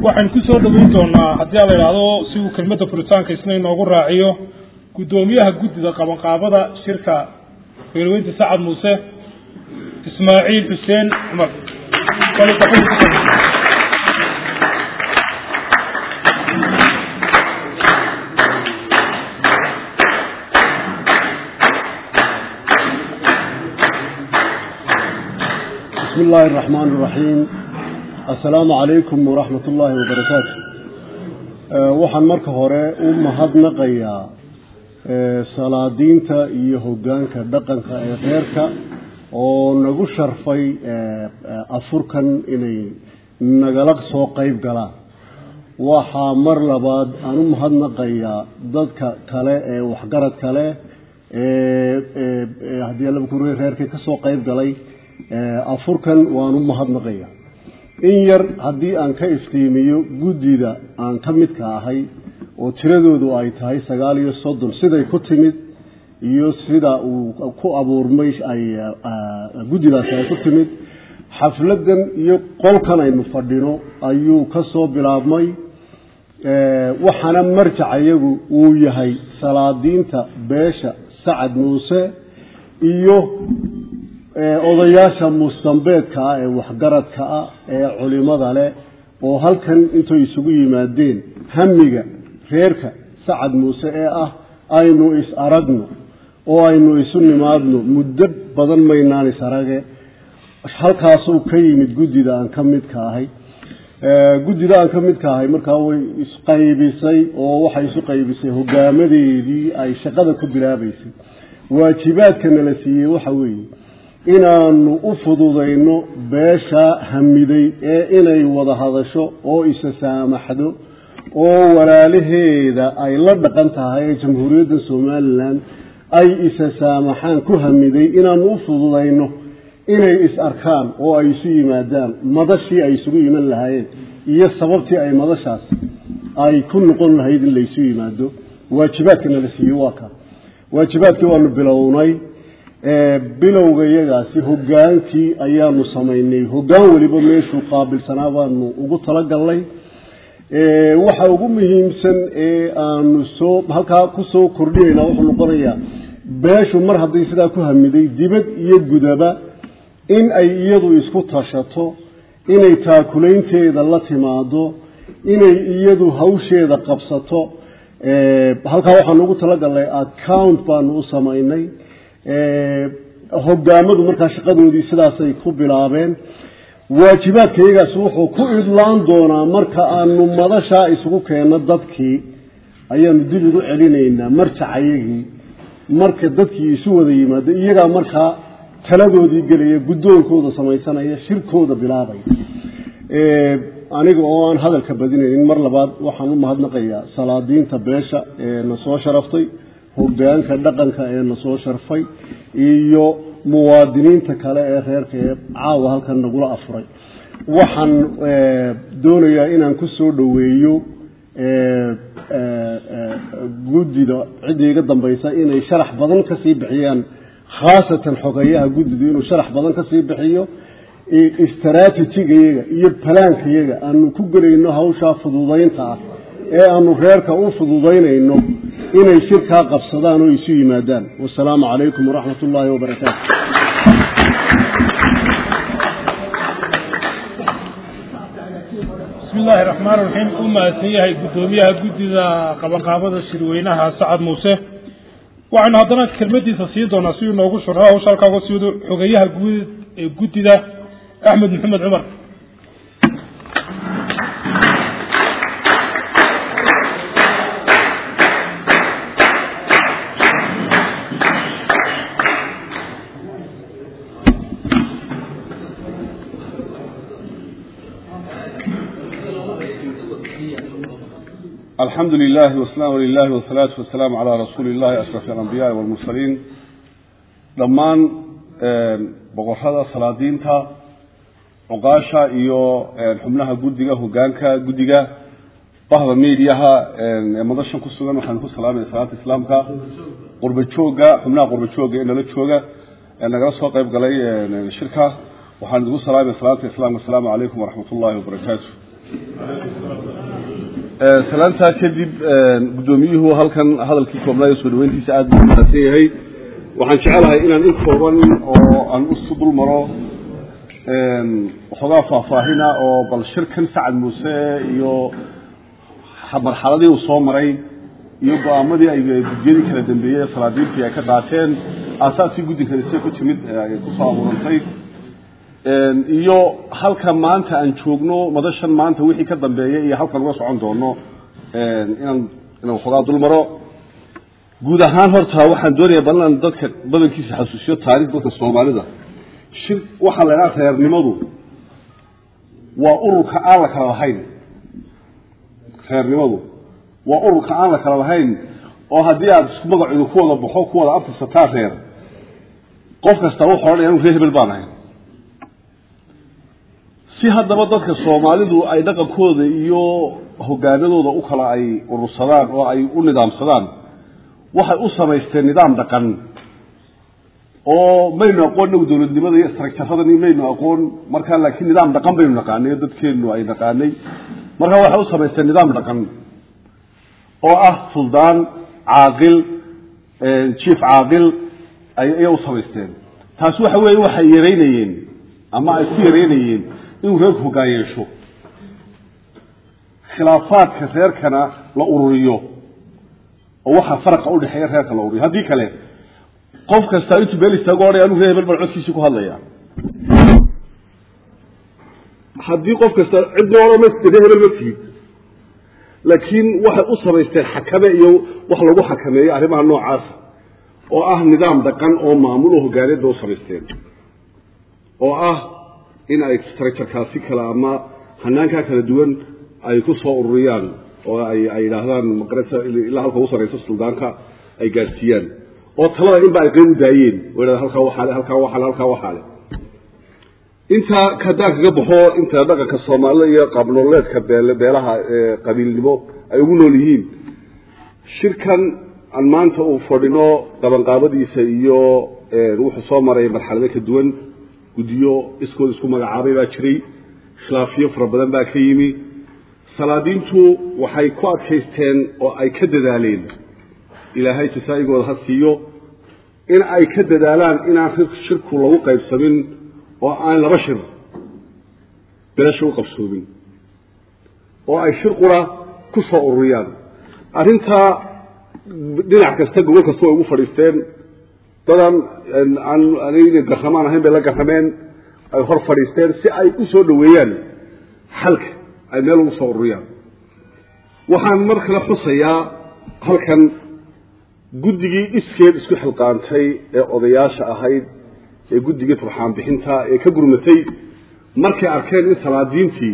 waxaynu ku soo dhoweyn doonaa haddii a la idhaahdo si uu kelmadda furitaanka isna inoogu raaciyo guddoomiyaha guddida qabanqaabada shirka beelweynta sacad muuse ismaaciil xuseen cumar بسم الله الرحمن الرحيم السلام عليكم ورحمة الله وبركاته waxaan marka hore u mahadnaqayaa salaadiinta iyo hogaanka dhaqanka ee reerka oo nagu sharfay afurkan inay nagala soo qeyb galaan waxaa mar labaad aan u mahadnaqayaa dadka kale ee waxgarad kale haddii laba kure reerkii kasoo qeyb galay afurkan waan u mahadnaqaya in yar haddii aan ka iftiimiyo guddida aan ka midka ahay oo tiradoodu ay tahay sagaal iyo soddon siday ku timid iyo sida uu ku abuurmay ay guddidaasi ay ku timid xafladan iyo qolkan aynu fadhino ayuu ka soo bilaabmay waxaana marjac iyagu uu yahay salaadiinta beesha sacad muuse iyo odayaasha mustambeedka ah ee waxgaradka ah ee culimada leh oo halkan intay isugu yimaadeen hamiga reerka sacad muuse ee ah aynu is aragno oo aynu isu nimaadno muddo badan maynaan is arage halkaasuu ka yimid guddida aan ka midka ahay guddida aan ka midka ahay markaa way isqaybisay oo waxay isu qaybisay hogaamadeedii ay shaqada ku bilaabaysay waajibaadka nala siiyey waxa weeye inaanu u fududayno beesha hamiday ee inay wada hadasho oo isa saamaxdo oo walaalaheeda ay la dhaqan tahay ee jamhuuriyadda somalilan ay isa saamaxaan ku hamiday inaanu u fududayno inay is arkaan oo ay isu yimaadaan madashii ay isugu iman lahaayeen iyo sababtii ay madashaas ay ku noqon lahayd in laysu yimaado waajibaadka nala siiyey waa ka waajibaadkii waanu bilownay bilowga iyagaasi hogaankii ayaanu samaynay hogaan weliba meeshuu qaabilsanaa baanu ugu talagalnay waxa ugu muhiimsan ee aanu soo halkaa kusoo kordhinayna wuxuu noqonayaa beeshu mar hadday sidaa ku hamiday dibad iyo gudaba in ay iyadu isku tashato inay taakulaynteeda la timaado inay iyadu hawsheeda qabsato halkaa waxaanu ugu talagalnay account baanu u samaynay hogaamadu markaa shaqadoodii sidaasay ku bilaabeen waajibaadka iyagaas wuxuu ku idlaan doonaa marka aanu madashaa isugu keenno dadkii ayaanu dib ugu celinaynaa marjacayagii marka dadkii isu wada yimaado iyagaa markaa taladoodii gelaya guddoonkooda samaysanaya shirkooda bilaabaya aniga oo aan hadalka badinaynin mar labaad waxaan u mahadnaqayaa salaadiinta beesha ee na soo sharaftay hogaanka dhaqanka ee na soo sharfay iyo muwaadiniinta kale ee reerka ee caawa halkan nagula afuray waxaan doonayaa inaan ku soo dhoweeyo guddida cidda iga dambaysa inay sharax badan kasii bixiyaan khaasatan xogeyaha guddidu inuu sharax badan kasii bixiyo istraatijigayaga iyo balaankayaga aanu ku gelayno hawshaa fududaynta ah ee aanu reerka u fududaynayno inay shirkaa qabsadaan oo isu yimaadaan wasalaamu calaykum waraxmat ullaahi wabarakaatu bismi illaahi raxmaan raxiim u mahadsan yahay guddoomiyaha guddida qabanqaabada shirweynaha sacad muuse waxaynu haddana kelmadiisa sii doonaa si uu noogu shuro hawsha halkaa uga siido xogeyaha guud ee guddida axmed maxamed cumar الحمد لله والسلام لله والصلاة والسلام على رسول الله أشرف الأنبياء والمرسلين dhammaan boqorada salaadiinta cuqaasha iyo xubnaha guddiga hogaanka guddiga bahda mediaha ee madashan ku sugan waxaan ku salaamaya salaata islaamka qurba jooga xubnaha qurba jooga ee nala jooga ee nagala soo qayb galay shirka waxaan idigu salaamaya salaata islaamka asalaamu calaykum waraxmat ullahi wabarakaatu salaantaa kadib guddoomiyuhu halkan hadalkii koobnaayo soo dhaweyntiisa aad buu mahadsan yahay waxaan jecelahay inaan in kooban oo aan usu dul maro waxoogaa faahfaahina oo bal shirkan sacad muuse iyo marxaladii uu soo maray iyo go-aamadii ay gudyadii kala dambeeyey salaadiintii ay ka qaateen aasaaskii guddinkani see ku timid ay kusoo abuurantay iyo halka maanta aan joogno madashan maanta wixii ka dambeeyay iyo halkan uga socon doono inaan inaan waxoogaa dul maro guud ahaan horta waxaan doonaya bal inaan dadka badankiisa xasuusiyo taarikh dadka soomaalida shir waxaa la idhaha reernimadu waa ururka aan la kala lahayn reernimadu waa ururka aan la kala lahayn oo haddii aada isku magacudu ku wada baxo ku wada abtirsataa reer qof kasta wuxuu odhanaya anu reer hebel baan ahay si haddaba dadka soomaalidu ay dhaqankooda iyo hogaanadooda u kala ay urursadaan oo ay u nidaamsadaan waxay u samaysteen nidaam dhaqan oo maynu aqoon nagu dowladnimada iyo istraktaaradani maynu aqoon markaa laakiin nidaam dhaqan baynu naqaanay oo dadkeennu ay naqaanay markaa waxay u samaysteen nidaam dhaqan oo ah suldaan caaqil jief caaqil ayay u samaysteen taasi waxa weeye waxay yareynayeen ama ay ku yareynayeen inuu reerku hoggaan yeesho khilaafaadka reerkana la ururiyo oo waxaa faraqa udhexeeya reerka la ururiyo haddii kale qof kasta intuu meel istaago odhay anuu reer hebel baan codkiisii ku hadlaya haddii qof kasta cidna odhan ma reer hebel ma tihid laakiin waxay u samaysteen xakame iyo wax lagu xakameeyo arrimaha noocaasa oo ah nidaam dhaqan oo maamul oo hogaaneed ba u samaysteen oo ah in ay structurekaasi kale ama hanaankaa kala duwan ay ku soo ururiyaan oo ay ay yidhaahdaan maqarata ilaa halka ugu sarraysa suldaanka ay gaadhsiiyaan oo talada inba ay qeyb u daayeen oo yidhahda halkaa waxaale halkaa waxaale halkaa waxaale intaa haddaan kaga baxo inta dhaqanka soomaalida iyo qaabnololeedka beel beelaha qabiilnimo ay ugu nool yihiin shirkan aan maanta uu fadhino qabanqaabadiisa iyo wuxuu soo maray marxalado ka duwan guddiyo iskood isku magacaabay baa jiray khilaafiyo fara badan baa ka yimi salaadiintu waxay ku adkaysteen oo ay ka dadaaleen ilaahay jasaa-igooda ha siiyo in ay ka dadaalaan inaan shirku lagu qaybsamin oo aan laba shir belasha u qabsoomin oo ay shir qura ku soo ururiyaan arrintaa dhinac kasta gobol kasta way ugu fadhiisteen dadan aan aniga garramaan ahayn bay la garrameen ay hor fadhiisteen si ay u soo dhoweeyaan xalka ay meel ugu soo ururiyaan waxaan mar kale xusayaa halkan guddigii iskeed isku xilqaantay ee odayaasha ahayd ee guddigii turxaan bixinta ee ka gurmatay markay arkeen in salaadiintii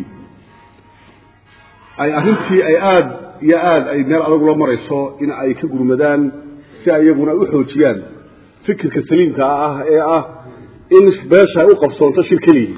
ay arrintii ay aada iyo aada ay meel adag ula marayso in ay ka gurmadaan si ay iyaguna u xoojiyaan fikirka saliimka ah ee ah in beesha ay u qabsoonto shir keligii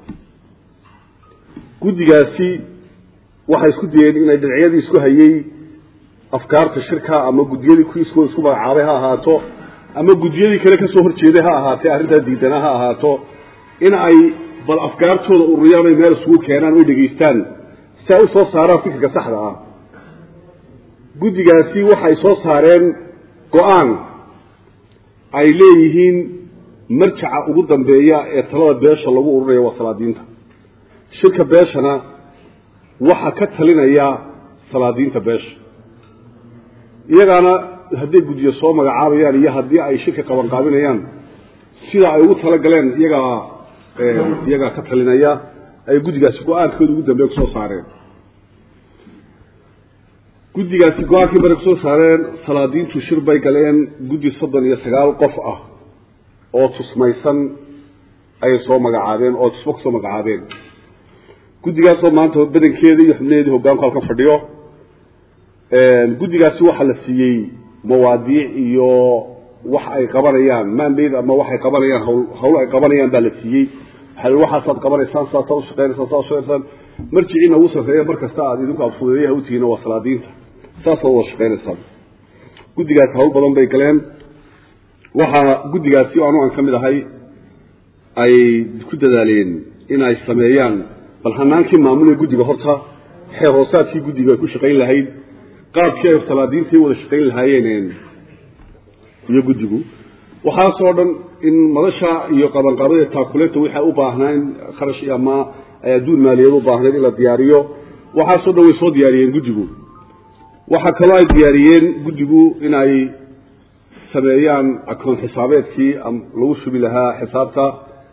guddigaasi waxay isku dayeen inay dhinacyadii isku hayey afkaarta shirka ama guddiyadii kuwii iskoo isku magacaabay ha ahaato ama guddiyadii kale ka soo horjeeday ha ahaatee arrintaa diidana ha ahaato in ay bal afkaartooda ururiyaan ay meel isugu keenaan oy dhegaystaan si ay u soo saaraan fikirka saxda ah guddigaasi waxay soo saareen go-aan ay leeyihiin marjaca ugu dambeeya ee talada beesha lagu ururaya waa salaadiinta shirka beeshana waxaa ka talinaya salaadiinta beesha iyagaana hadday guddiyo soo magacaabayaan iyo haddii ay shirka qabanqaabinayaan sida ay ugu talagaleen iyagaa iyagaa ka talinaya ay guddigaasi go-aankooda ugu dambeeya kusoo saareen guddigaasi go-aankii bari kusoo saareen salaadiintu shir bay galeen guddi soddon iyo sagaal qof ah oo tusmaysan ayay soo magacaabeen oo tusmo kusoo magacaabeen guddigaasoo maanta badankeeda iyo xubnaheedii hoggaanku halkan fadhiyo guddigaasi waxaa la siiyey mawaadiic iyo wax ay qabanayaan maanbeyd ama waxay qabanayaan hawl hawl ay qabanayaan baa la siiyey waxaa waxaasaad qabanaysaan saasaad u shaqeynaysaan saa ushaqeysaan marjiciina ugu sarreeya mar kasta aad idinku aad fudeeyaha utihiin waa salaadiinta saasaad wada shaqeynaysaan guddigaasi hawl badan bay galeen waxaa guddigaasi anu aan ka mid ahay ay ku dadaaleen in ay sameeyaan bal hanaankii maamulaya guddiga horta xeer hoosaadkii guddiga ay ku shaqayn lahayd qaabkii ay salaadiintii wada shaqayn lahaayeen iyo guddigu waxaasoo dhan in madasha iyo qabanqaabada taakuleeta waxay u baahnaan kharash ama adduun maaliyaed u baahnayd in la diyaariyo waxaasoo dhan way soo diyaariyeen guddigu waxaa kaloo ay diyaariyeen guddigu in ay sameeyaan akoon xisaabeedkii lagu shubi lahaa xisaabta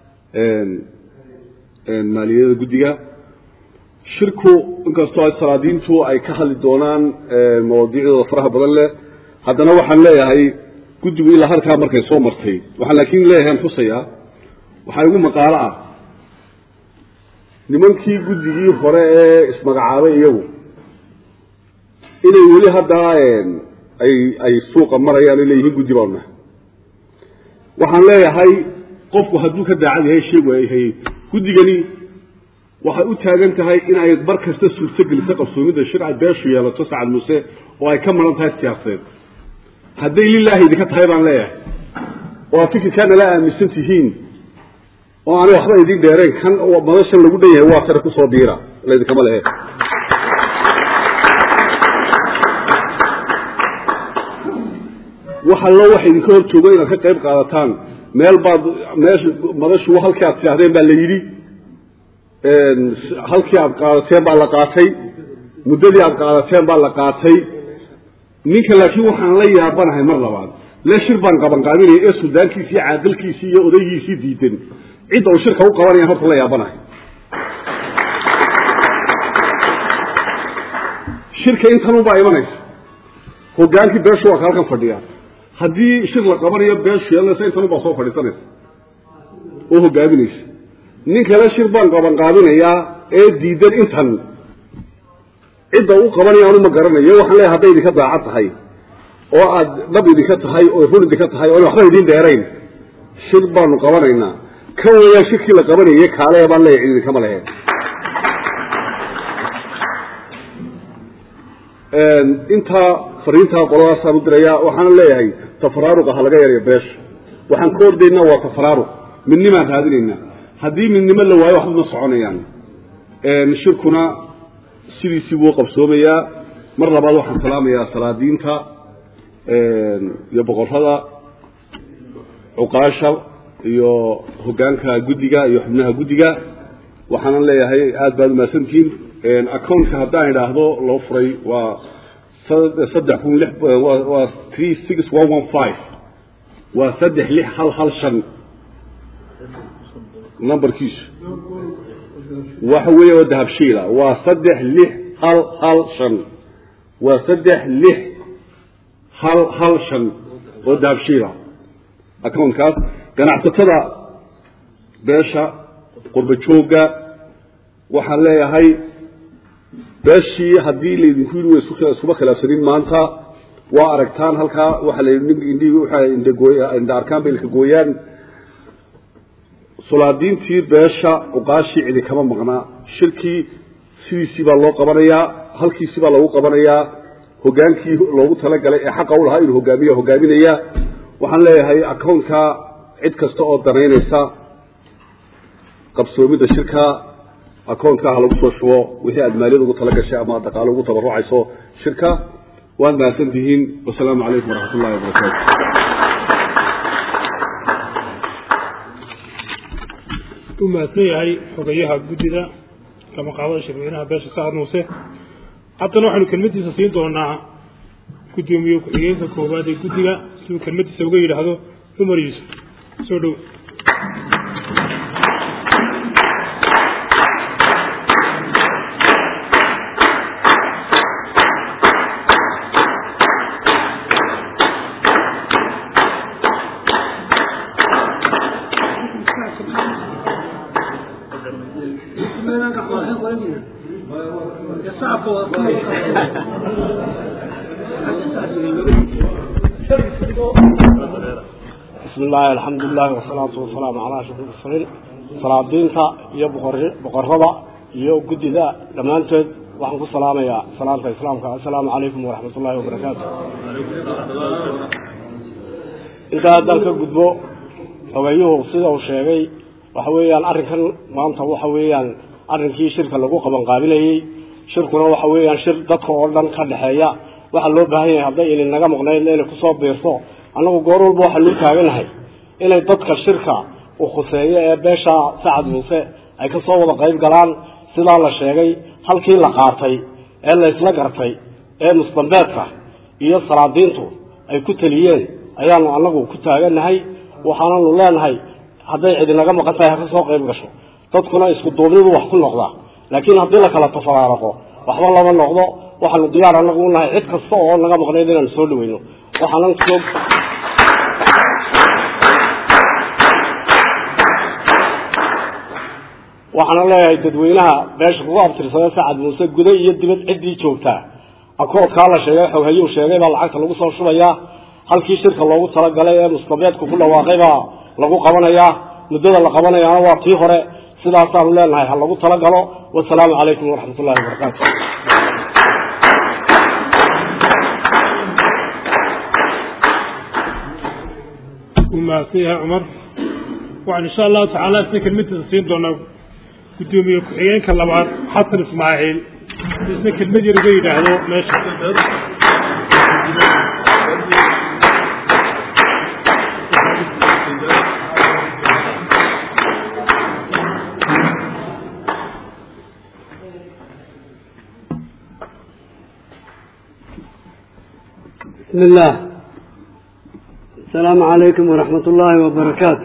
maaliyada guddiga shirku inkastoo ay salaadiintu ay ka hadli doonaan mawaadiicdooda faraha badan leh haddana waxaan leeyahay guddigu ilaa halkaa markay soo martay waxaan laakiin leeyahay xusayaa waxaa igu maqaalo ah nimankii guddigii hore ee ismagacaabay iyagu inay weli haddaa ay ay suuqa marayaan ay leeyihiin guddi baanu nahay waxaan leeyahay qofku hadduu ka daacad yahay sheegu ay hayey guddigani waxay u taagan tahay in ay mar kasta suurtogeliso qabsoomidda shirca beeshu yeelato sacad muuse oo ay ka maran tahay siyaasadeed hadday lilaahi idinka tahay baan leeyahay oo aad fikirkaa nala aaminsan tihiin oo aanay waxba idin dheerayn kan madashan lagu dhan yahay waa tare kusoo biira laydinkama lehe waxa loo waxa idinka hor joogo inaad ka qayb qaadataan meel baad meesha madashu halkii aad tidhahdeen baa la yidhi halkii aad qaadateen baa la qaatay muddadii aad qaadateen baa la qaatay ninka laakiin waxaan la yaabanahay mar labaad le shir baan qabanqaabinaya ee suldaankiisii caadalkiisii iyo odaygiisii diidan cidda uu shirka u qabanaya horta la yaabanahay shirka intanunbaa imanaysa hogaankii beeshu waa ka halkan fadhiya haddii shir la qabanayo beeshu yeelanaysa intanunbaa soo fadhiisanaysa oo hogaaminaysa nin kale shir baan qabanqaabinayaa ee diidan intan cidda u qabanaya anu ma garanayo waxaan leeyahay hadday idinka daacad tahay oo aad dhab idinka tahay oo run idinka tahay oon waxba idin dheerayn shir baanu qabanaynaa kan weeyaan shirkii la qabanayay kaale baan leeyahay cid idinkama lehe intaa fariintaa qoladaasaan u dirayaa waxaana leeyahay tafaraaruqa ha laga yareeyo beesha waxaan ka ordaynaa waa tafaraaruq midnimaan raadinaynaa haddii midnimo la waayo waxba ma soconayaan shirkuna sidiisii buu qabsoomayaa mar labaad waxaan salaamayaa salaadiinta iyo boqorrada cuqaasha iyo hoggaanka guddiga iyo xubnaha guddiga waxaanan leeyahay aad baad umahadsantihiin accountka haddaan idhaahdo loo furay waa saddex kun lix waa three six one one five waa saddex lix hal hal shan numberkiisu waxa weeye waa dahabshiila waa saddex lix hal hal shan waa saddex lix hal hal shan oo dahabshiila accountkaas ganacsatada beesha qurba joogga waxaan leeyahay beeshii haddii laydinku yidhi way iskuma khilaafsanin maanta waa aragtaan halkaa waxa la yidhi indhihii waxa indhagooy indha arkaan bay ilka gooyaan sulaadiintii beesha cuqaashii cidi kama maqnaa shirkii sidiisii baa loo qabanayaa halkiisii baa loogu qabanayaa hogaankii loogu talagalay ee xaqa u lahaa inuu hogaamiyo hogaaminaya waxaan leeyahay accountka cid kasta oo danaynaysa qabsoomidda shirka accountka ha lagu soo shubo wixii aad maaliyad ugu tala gashay ama dhaqaalo ugu tabarucayso shirka waad mahadsan tihiin wasalaamu calaykum waraxmat ullahi wabarakaatu u mahadsan yahay xogayaha guddida kamaqaabada shirweynaha beesha sacad muuse haddana waxaynu kelmadiisa siin doonaa guddoomiye ku-xigeenka koowaad ee guddiga siduu kelmadiisa uga yidhaahdo cumar yuusuf soo dhow bismi illaahi alxamdulilahi wasalaatu wasalaamu calaa ashraf mursaliin salaadiinta iyo boqorada iyo guddida dhammaantood waxaan ku salaamayaa salaanta islaamka assalaamu calaykum waraxmat ullahi wabarakaatu intaa haddaan ka gudbo xogayuhu sida uu sheegay waxa weeyaan arrinkan maanta waxa weeyaan arrinkii shirka lagu qabanqaabinayey shirkuna waxa weeyaan shir dadka oo dhan ka dhexeeya waxaa loo baahan yahay hadday ilin naga maqnayd inay kusoo biirto annagu goor walba waxaa luu taaganahay inay dadka shirka u khuseeyo ee beesha sacad muuse ay kasoo wada qayb galaan sidaa la sheegay halkii la qaatay ee la isla gartay ee musdambeedka iyo salaadiintu ay ku teliyeen ayaanu annagu ku taaganahay waxaananu leenahay hadday cidi naga maqan tahay ha kasoo qayb gasho dadkuna isku duubnidu wax ku noqdaa laakiin haddii la kala tafaraaraqo waxba lama noqdo waxaanu diyaar anagu u nahay cid kasta oo naga maqnayd inaanu soo dhaweyno waxaanan soo waxaana leeyahay dadweynaha beesha kugu abtirsada sacad muuse guda iyo dibad ciddii joogtaa akoodkaa la sheegay xoghayuu sheegay baa lacagta lagu soo shubayaa halkii shirka loogu talagalay ee mustabeedku ku dhawaaqay baa lagu qabanayaa muddada la qabanayaana waa tii hore sidaasaanu leenahay ha lagu talagalo wasalaamu calaykum waraxmat ullahi wabarakaatu wuu mahadsan yahay cumar waxaan insha allahu tacaala isna kelmadiisa siin doonaa guddoomiye ku-xigeenka labaad xasan ismaaciil isna kelmad yar uga yidhaahdo meesha بسم الله السلام عليكم ورحمة الله وبركاته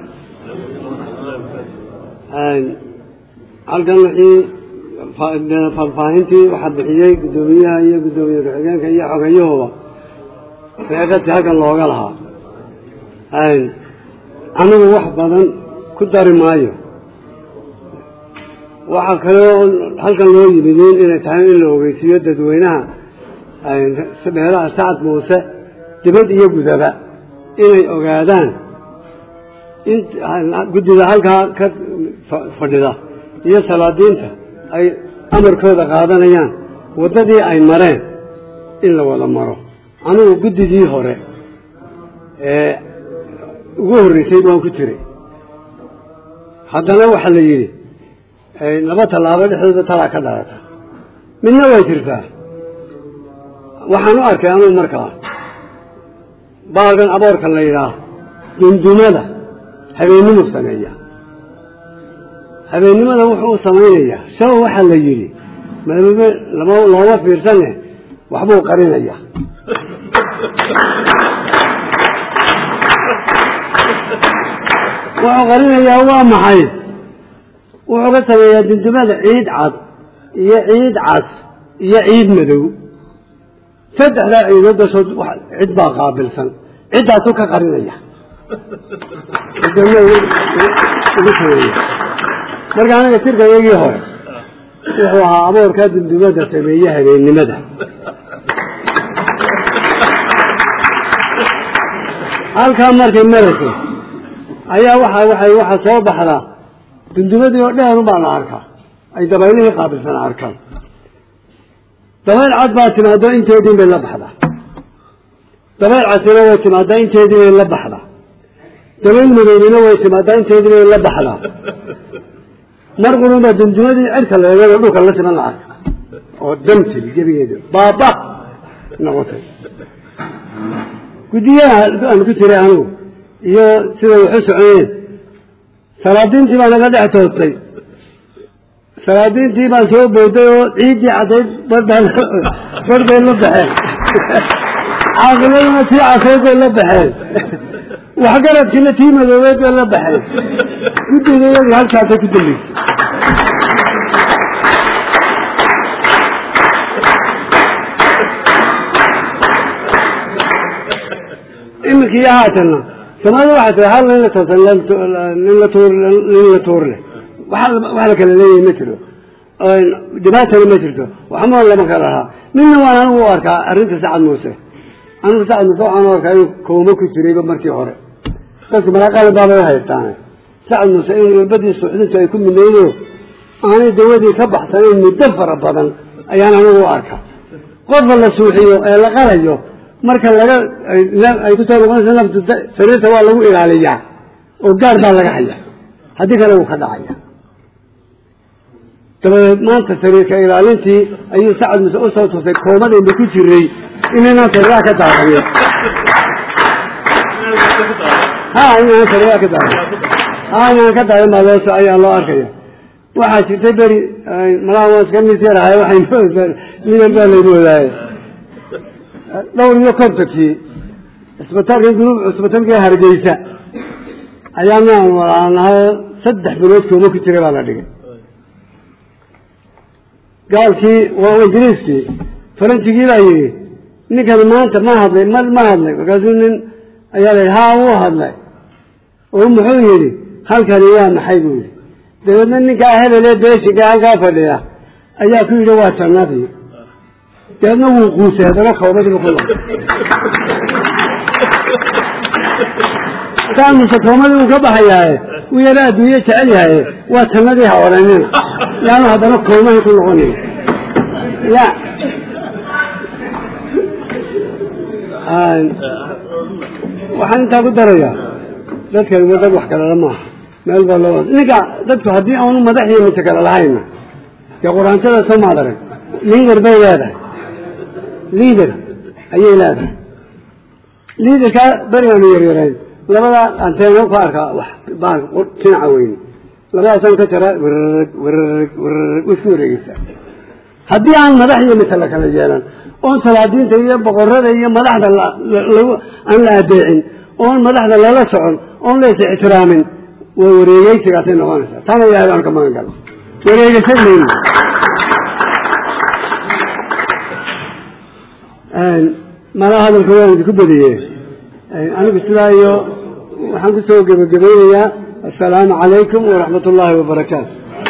halkan wixii faahfaahintii waxaa bixiyey guddoomiyaha iyo guddoomiye ku-xigeenka iyo xogayahooda reeqadii halkan looga lahaa anigu wax badan ku dari maayo waxaa kaloo halkan loo yimidin inay tahay in la ogeysiiyo dadweynaha beelaha sacad muuse dibad iyo gudaba inay ogaadaan in guddida halkaa ka fadhida iyo salaadiinta ay amarkooda qaadanayaan waddadii ay mareen in la wada maro anigu guddidii hore ee ugu horreysay waan ku jiray haddana waxaa la yidhi laba tallaabo dhexdooda talaa ka dhalata midna way jirtaa waxaan u arkay anuu markaa baalkan aboorka la yidhaah dundumada habeennimuu sameeya habeennimada wuxuu u samaynayaa shaw waxaa la yidhi maamame lama looma fiirsane waxbuu qarinaya wuxuu qarinayaa waa maxay wuxuu ka sameeyaa dundumada ciid cad iyo ciid cas iyo ciid madow saddexdaa ciidood dashood cid baa qaabilsan ciddaasuu ka qarinaya marka anaga tirka iyagii hore wuxuu ahaa aboorkaa dundumada sameeye habeennimada halkaa markay marayso ayaa waxa waay waxaa soo baxdaa dundumadii oo dheerun baa la arkaa ay dabaylihii qaabilsan arkaan dabayl cad baa timaado inteediin bay la baxdaa dabayl casina way timaadaa inteedii bay la baxdaa dabayl madoobina way timaadaa inteedii bay la baxdaa mar qurunba dundumadii cirka leegado dhulka la siman la arka oo damtil gebigeedu baaba noqotay guddiyaha aan ku jiray anigu iyo siday wax u soconeen salaadiintii baa naga dhex toostay salaadiintii baan soo booday oo ciiddii caddayd barbay la baxeen caaqiladuna tii casayd bay la baxeen waxgaradkiina tii madoobeed bay la baxeen guddiga iyadii halkaasay ku dambeysay iminkii haatanna soomaalida waxay tahay hal nin la toosan nin la tuur nin la tuur leh wax wax la kala leeyahay ma jiro dhibaatana ma jirto waxma lama kala lahaa midna waan anigu u arkaa arrinta sacad muuse anigu sacad muuse waxaan u arkaa inuu kooma ku jirayba markii hore dadku malaaqalin baabay u haystaan sacad muuse in irbadii suuxdintu ay ku midnaydo aanay dawadii ka baxsanayn muddo fara badan ayaan anigu u arkaa qofka la suuxiyo ee la qalayo marka laga ay kusoo noqonaysa naftu sariirta waa lagu ilaaliyaa oo gaar baa laga haya haddii kale wuu ka dhacaya dabadeed maanta sariirka ilaalintii ayuu sacad muse usoo tusay koomadayba ku jiray inaynan sariiraha ka daaqayo ha inaan sariiraha ka daaqay ha inaan ka daaqin baa loo ayaa loo arkaya waxaa jirtay beri malaha waan iska misyarahay waxay midal baa laygu wadaaye dhowr iyo kontonkii cisbitaalka gurub cisbitaalka hargeysa ayaanaan walaanahay saddex bilood kooma ku jira baa la dhigay gaalkii waa ingiriiskii faranjigii baa yidhi ninkani maanta ma hadlay ma ma hadlay markaasuu nin ayaa la yidhi haa wuu hadlay oo muxuu yidhi halkani waa maxay buu yidhi dabeedna ninkaa hebelee beeshinka halkaa fadhiya ayaa ku yidhi waa jannadii dabeedna wuu quusay haddana koomadiiba ku noqday kaamuse koomadii uu ka baxayaaye u yara adduunye jecel yahaye waa jannadii ha odhanina yaanu haddana koomahay ku noqonayo ya waxaan intaa ku darayaa dadkani wa dad wax kalala maaha meel baa loo ninka dadku haddii aanu madax iyo mita kale lahayna dee quraantada soo maad arag liader bay leedahay liader ayay leedahay liaderkaa berigaanu yaryarayn labada anteeno ku arkaa wax baan dhinaca weyn labadaasaan ka jaraa werrg werrg werrg way isku wareegeysaa haddii aan madax iyo mita la kala yeelan oon salaadiinta iyo boqorada iyo madaxda aan la adeecin oon madaxda lala socon oon la is ixtiraamin way wareegeysigaasay noqonaysaa taana ilahay baan ka magan gala wareegeysan mayno mala hadalka waan idinku badiye anigu sidaa iyo waxaan kusoo gebagabaynayaa assalaamu calaykum waraxmat ullaahi wabarakaatu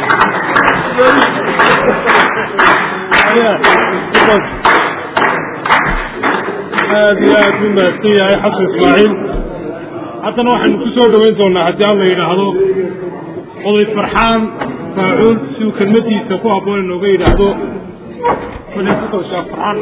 aad iyo aad u mahadsan yahay xasan ismaaciil haddana waxaynu ku soo dhoweyn doonaa haddii aan la yidhaahdo oday farxaan faacuul si uu kelmadiisa ku habboon inooga yidhaahdo farxaan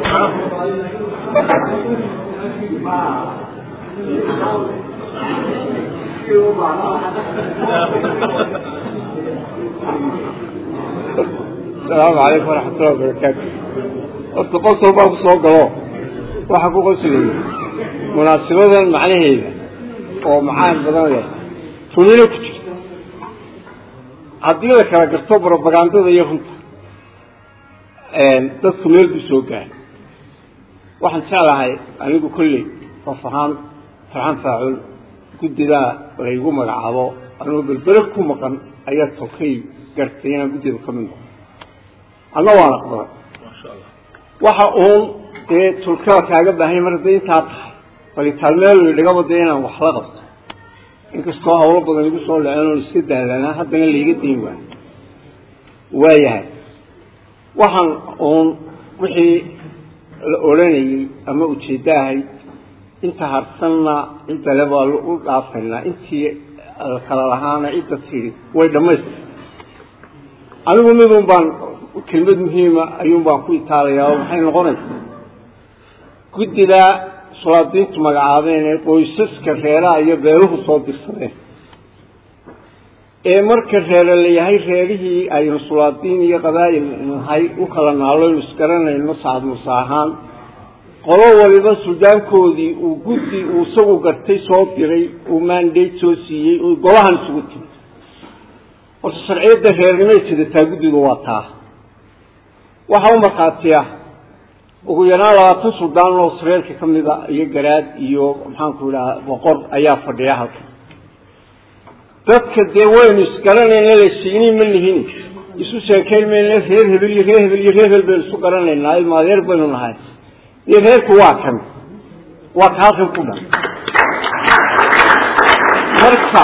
asalaamu calaykum waraxmatullahi wabarakaatu horta qosol baa ku soo galo waxaa ku qoslayay munaasabadan macnaheeda oo macaan badan leh tunino ku jirta haddii la kala garto brobagandada iyo runta dadku meel buu soo gaaray waxaan jeclahay anigu kolley qof ahaan farxan faacul guddidaa laygu magacaabo anuu belbere ku maqan ayaa tokay gartay inaan guddida ka mid noqo anna waan aqbalay waxa uun dee tulkada kaaga baahanya mar hadday intaa tahay balitaalmeelu dhigaba dee inaan wax la qabto inkastoo hawlo badan igu soo dhaceen oon iska daalanaa haddana laiga dayn waayo waayahay waxaan uun wixii la odhanayey ama ujeeddo ahayd inta harsanna ciddale baa u dhaafaynaa intii kala lahaana cidda tidhi way dhammaystir anigu midun baan kelmad muhiima ayuun baan ku itaalayaa oo maxay noqonaysaa guddidaa sulaadiintu magacaabeen ee qoysaska reeraha iyo beeluhu soo dirsadeen ee marka reere la yahay reerihii aynu sulaadiin iyo qabaa'il nahay u kala naalloynu isgaranayno sacad muuse ahaan qolo waliba suldaankoodii uu guddi uu isagu gartay soo diray uu mandate soo siiyey uu golahan isugu timi horta sharciyadda reernimay sidataa guddidu waa taa waxaa u markhaatiya ugu yaraan labaatan suldaan oo sareerka ka mida iyo garaad iyo maxaanku idhaha boqor ayaa fadhiya halkan dadka dee waynu isgaranayna lasiini ma lihin isu sheekayn mayna reer hebel iyo reer hebel iyo reer hebel baynu isu garanaynaa maadeer baynu nahay iyo reerku waa kan waa ka halkan ku dhan marka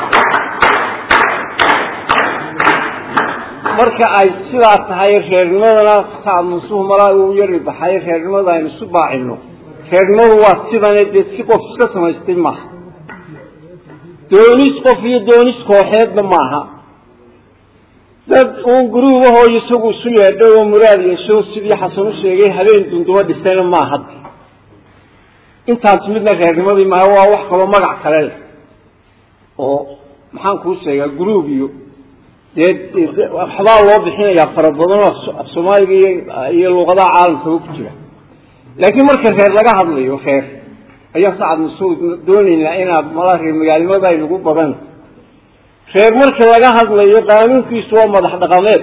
marka ay sidaa tahay reernimadana saamusuhu malaa uu yari baxay reernimada aynu isu baacino reernimadu waa sidane dee si qof iska samaystay maaha doonis qof iyo doonis kooxeedna maaha dad uun guruubahoo isagu isu yeedhay oo muraad yeesho sidii xasan u sheegay habeen dundumo dhisayna maaha hadda intaas midna reernimadii maaha waa wax kaloo magac kale leh oo maxaan kuu sheegaa guruub iyo dee waxbaa loo bixinayaa fara badan oo af soomaaliga iyo iyo luuqadaha caalamkaba ku jira laakiin marka reer laga hadlayo reer ayaa sacad masuud doonaynaa inaad mala reer magaalimada aynagu badan reer marka laga hadlayo qaanuunkiisu waa madax dhaqameed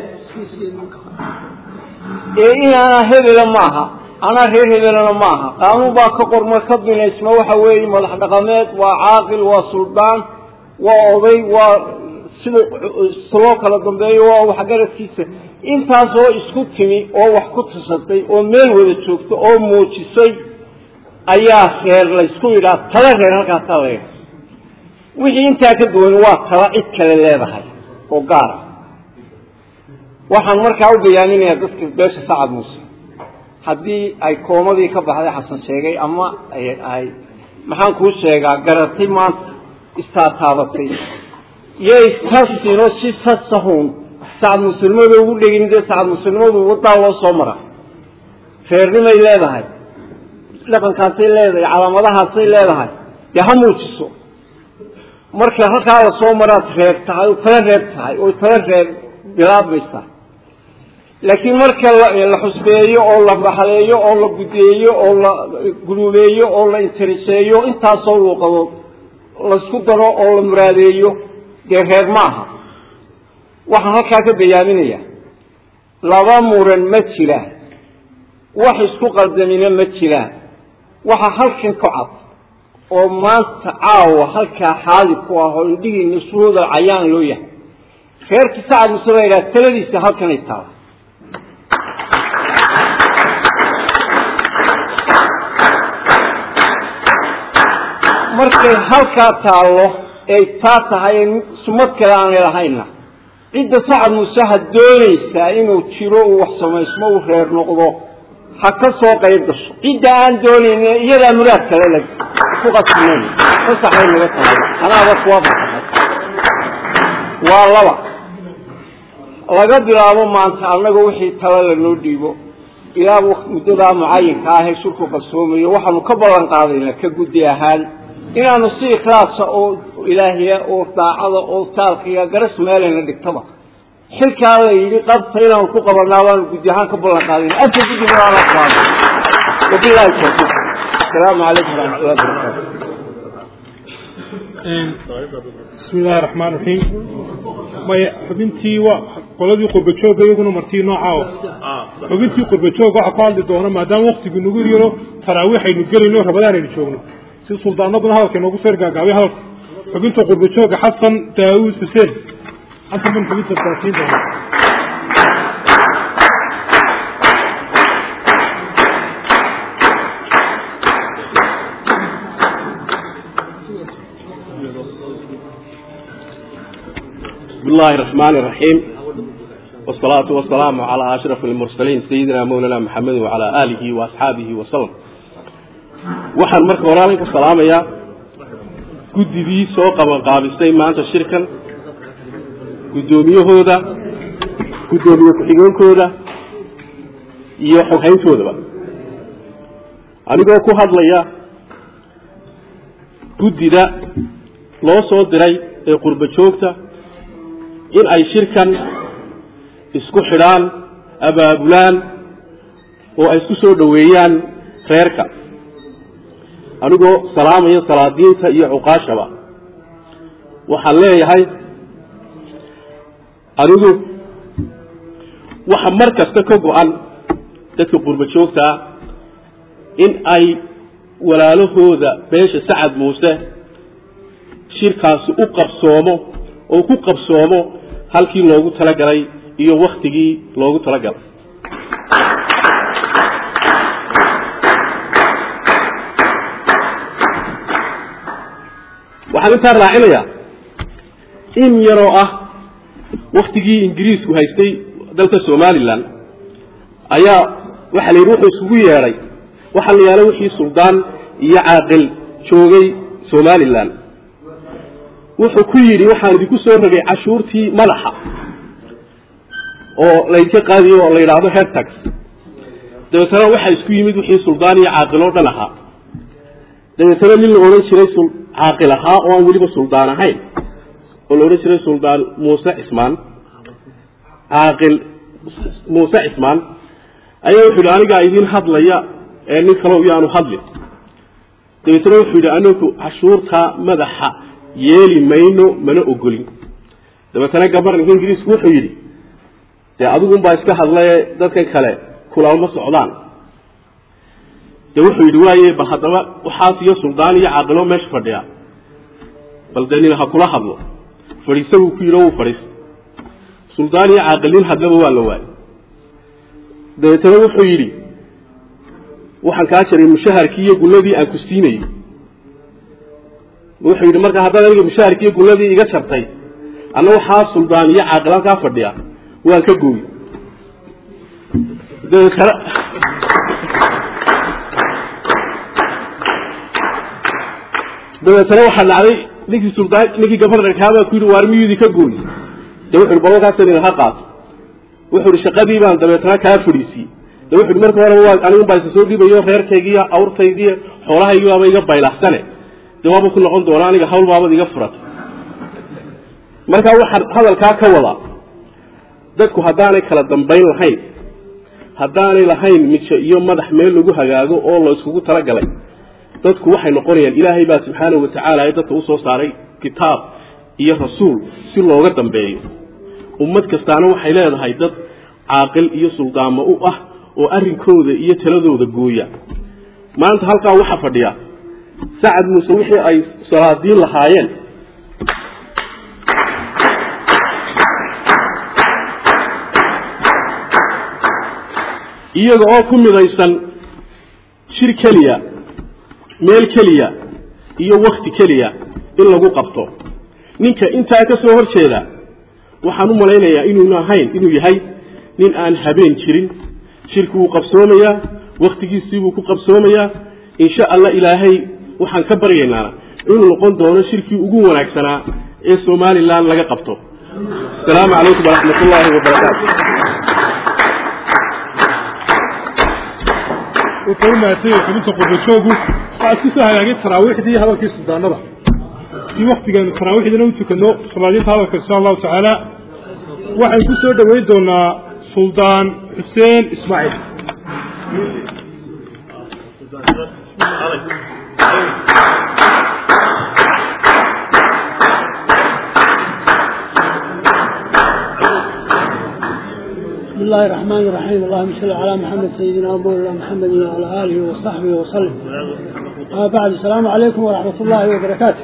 ee in anaa hebela maaha anaa reer hebelana maaha qaanuun baa ka qorma ka binaysma waxa weeye madax dhaqameed waa caaqil waa suldaan waa oday waa sida loo kala dambeeyo waa waxgaradkiisa intaasoo isku timi oo wax ku tusatay oo meel wada joogta oo muujisay ayaa reer laysku yidhaha tala reer halkaasaa la yidhaha wixii intaa ka duwan waa tala cid kale leedahay oo gaara waxaan markaa u bayaaminayaa dadka beesha sacad muuse haddii ay koomadii ka baxday xasan sheegay ama ay maxaan kuu sheegaa garatay maanta istaataabatay iyo istasinoo si sasahuun sacad muslimada ugu dhegin dee sacad muslimadu wadaa loo soo mara reernimay leedahay dhaqankaasay leedahay calaamadahaasay leedahay dee ha muujiso marka halkaa la soo maraad reer tahay oo tala reer tahay oo tala reer bilaabmaysaa laakiin marka la xusbeeyo oo la baxleeyo oo la gudeeyo oo la guluuleeyo oo la intiriseeyo intaasoo luuqadood laysku daro oo la muraadeeyo dee reer ma aha waxaan halkaa ka bayaaminaya laba muran ma jiraan wax isku qaldamina ma jiraan waxa halkan ka cad oo maanta caawa halkaa xaali ku ah oo indhihiina suhooda cayaan loo yahay reerkii sacad muse baa yidhaha taladiisa halkanay taala markay halkaa taallo ay taa tahay sumad kale aanay lahayna cidda sacad muuse ha doonaysaa inuu jiro uu wax samaysmo uu reer noqdo ha ka soo qayb gasho cidda aan doonayna iyadaa muraad kale la ku qasinayn fasaxay naga tahay anaaba kuwa fasaxay waa laba laga bilaabo maanta annaga wixii tala lanoo dhiibo ilaa muddadaa mucayinka ahee shirku qarsoomayo waxaanu ka ballan qaadaynaa ka guddi ahaan inaanu si ikhlaasa oo ilaahiya oo daacada oo taalkiya garas meelayna dhigtaba xilkaa la yidhi qabta inaanu ku qabanaa baanu guddi ahaan ka ballan qaadayna afka guddi madaana qaado wabillahi tawfiiq asalaamu calaykum waraxmatullahi wabarakaatu bismi illaahi raxmaan raxiim maya xubintii waa qoladii qurbajooga iyaguna martii noocaa xubintii qurbajooga waxaa ku hadli doona maadaama waktigu nagu yaro taraawiixaynu gelayno rabadaan aynu joogno si suldaanaduna hadalka inoogu soo ergaagaabay hadalka xubinta qurbajooga xasan daawuud xuseen anta min xubinta taasiin doona بسم الله الرحمن الرحيم والصلاة والسلام على أشرف المرسلين سيدنا مولانا محمد وعلى آله وأصحابه وسلم waxaan marka walaalinka salaamayaa guddigii soo qabanqaabistay maanta shirkan guddoomiyahooda guddoomiye ku-xigeenkooda iyo xoghayntoodaba anigoo ku hadlaya guddida loo soo diray ee qurbo joogta in ay shirkan isku xidhaan abaabulaan oo ay isku soo dhoweeyaan reerka anigoo salaamaya salaadiinta iyo cuqaashaba waxaan leeyahay anigu waxa mar kasta ka go-an dadka qurbo joogta ah in ay walaalahooda beesha sacad muuse shirkaasi u qabsoomo oo ku qabsoomo halkii loogu talagalay iyo waktigii loogu talagalay waxaan intaa raacinayaa in yaroo ah waktigii ingiriisku haystay dalka somalilan ayaa waxaa la yidhi wuxuu isugu yeedhay waxaa la yaala wixii suldaan iyo caaqil joogay somalilan wuxuu ku yidhi waxaan idinku soo rogay cashuurtii madaxa oo laydinka qaadiyo oo la yidhaahdo hertax dabeetana waxaa isku yimid wixii suldaan iyo caaqil oo dhan ahaa dabeetana nin la odhan jiray caaqil ahaa oo aan weliba suldaan ahayn oo la odhan jiray suldaan muuse cismaan caaqil muuse cismaan ayaa wuxuu yidhi anigaa idin hadlaya ee nin kalo yaanu hadlin dabeetna wuxuu yidhi anigu cashuurta madaxa yeeli mayno mana ogolin dabeetana gabarnanka ingiriisku wuxuu yidhi dee adigunbaa iska hadlaye dadkan kale kulama socdaan de wuxuu yidhi waaye bal haddaba waxaas iyo suldaan iyo caaqilo meesha fadhiya bal dee nin ha kula hadlo fadhiisa buu ku yidhi o wuu fadhiista suldaan iyo caaqil nin hadlaba waa la waayey dabeetana wuxuu yidhi waxaan kaa jaray mushaharkii iyo gulladii aan ku siinayey wuxuu yidhi marka haddaad aniga mushaharkii iyo gulladii iga jartay anna waxaa suldaan iyo caaqil halkaa fadhiya waan ka gooy dabeetana dabeetana waxaa dhacday ninkii suldaan ninkii gabarnarkaabaa ku yidhi waar miyuudi ka gooy de wuxu yhi balolkaasa idin ha qaato wuxuu ihi shaqadii baan dabeetana kaa fadhiisiyey de wuxu hi marka horeba waa anigun baa isa soo dhibayo reerkaygiiyo awrtaydiiyo xoolahaygi baaba iga baylaxsane de waaba ku noqon doona aniga hawl baabad iga furatay markaa waxaan hadalkaa ka wadaa dadku haddaanay kala dambayn lahayn haddaanay lahayn mijo iyo madax meel lagu hagaago oo la iskugu talagalay dadku waxay noqonayaan ilaahay baa subxaanahu watacaala ee dadka usoo saaray kitaab iyo rasuul si looga dambeeyo ummad kastaana waxay leedahay dad caaqil iyo suldaamo u ah oo arrinkooda iyo taladooda gooya maanta halkaa waxaa fadhiya sacad muuse wixii ay salaadiin lahaayeen iyaga oo ku midaysan shir keliya meel keliya iyo wakti keliya in lagu qabto ninka intaa ka soo hor jeeda waxaan u malaynayaa inuuna ahayn inuu yahay nin aan habeen jirin shirki wuu qabsoomayaa wakhtigiisiibuu ku qabsoomayaa insha allah ilaahay waxaan ka baryaynaa inuu noqon doono shirkii ugu wanaagsanaa ee somalilan laga qabto asalaamu calaykum waraxmat ullaahi wabarakaatu wuxuu u mahadsan xubinta qurbajoogu waxaad ku soo hagaagay taraawiixdii hadalkii suldaanada si waktigeenu taraawiixdina u tukano salaadiinta hadalka insha allahu tacaala waxaan ku soo dhoweyn doonaa suldaan xuseen ismaaciil بسم الله الرحمن الرحيم اللهم صل على محمد سيدنا ومولانا محمد وعلى اله وصحبه وسلم أما بعد السلام عليكم ورحمة الله وبركاته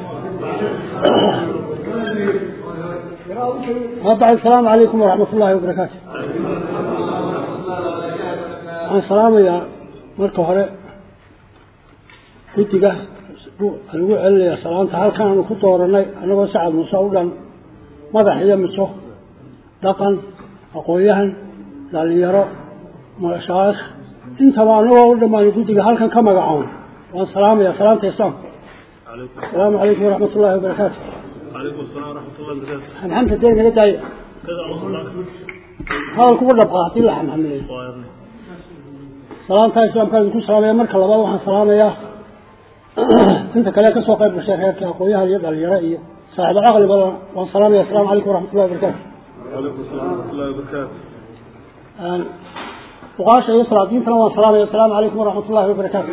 أما بعد السلام عليكم ورحمة الله وبركاته عن سلام يا مركو هره كنتيجا lagu celinaya salaanta halkan aanu ku dooranay anagoo sacad muuse u dhan madax iyo miso dhaqan aqoon-yahan dhalinyaro mashaayikh intaba anagoo u dhammaan guddiga halkan ka magacoon waan salaamaya salaamta islaamka asalaamu calaykum waraxmat ullahi wabarakaatu xamxamta dee naga daaya hadal kugu dhabqa hadii la xamxamileeyo salaamta islaamka idinku salaamaya marka labaad waxaan salaamayaa inta kale kasoo qayb gashay reerka aqoon-yahan iyo dhalinyaro iyo saaxiibo caqli badan waan salaamaya asalamu calaykum waraxmat ullahi wabarakaatu fuqaasha iyo salaadiintana waan salaamaya asalaamu calaykum waraxmat ullahi wabarakaatu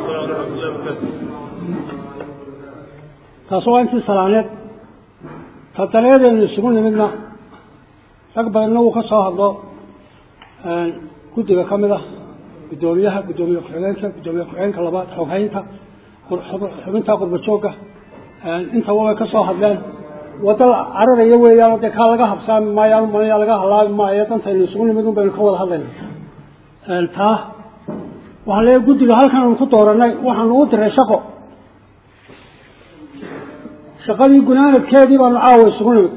taas waa intii salaaneed ta daleedeenu isugu nimidna rag badanna wuu ka soo hadlo guddiga ka mid ah guddoomiyaha guddoomiye ku-xigeenka guddoomiye ku-xigeenka labaad xoghaynta xubinta qurba joogga intaba way ka soo hadleen wadda cararaya weeyaan dee kaa laga habsaami maayo maya laga halaabi maayo dantaynu isugu nimid un baynu ka wada hadlayna taa waxaan leeyahay guddiga halkan aanu ku dooranay waxaanu u diray shaqo shaqadii gunaanadkeedii baanu caawa isugu nimid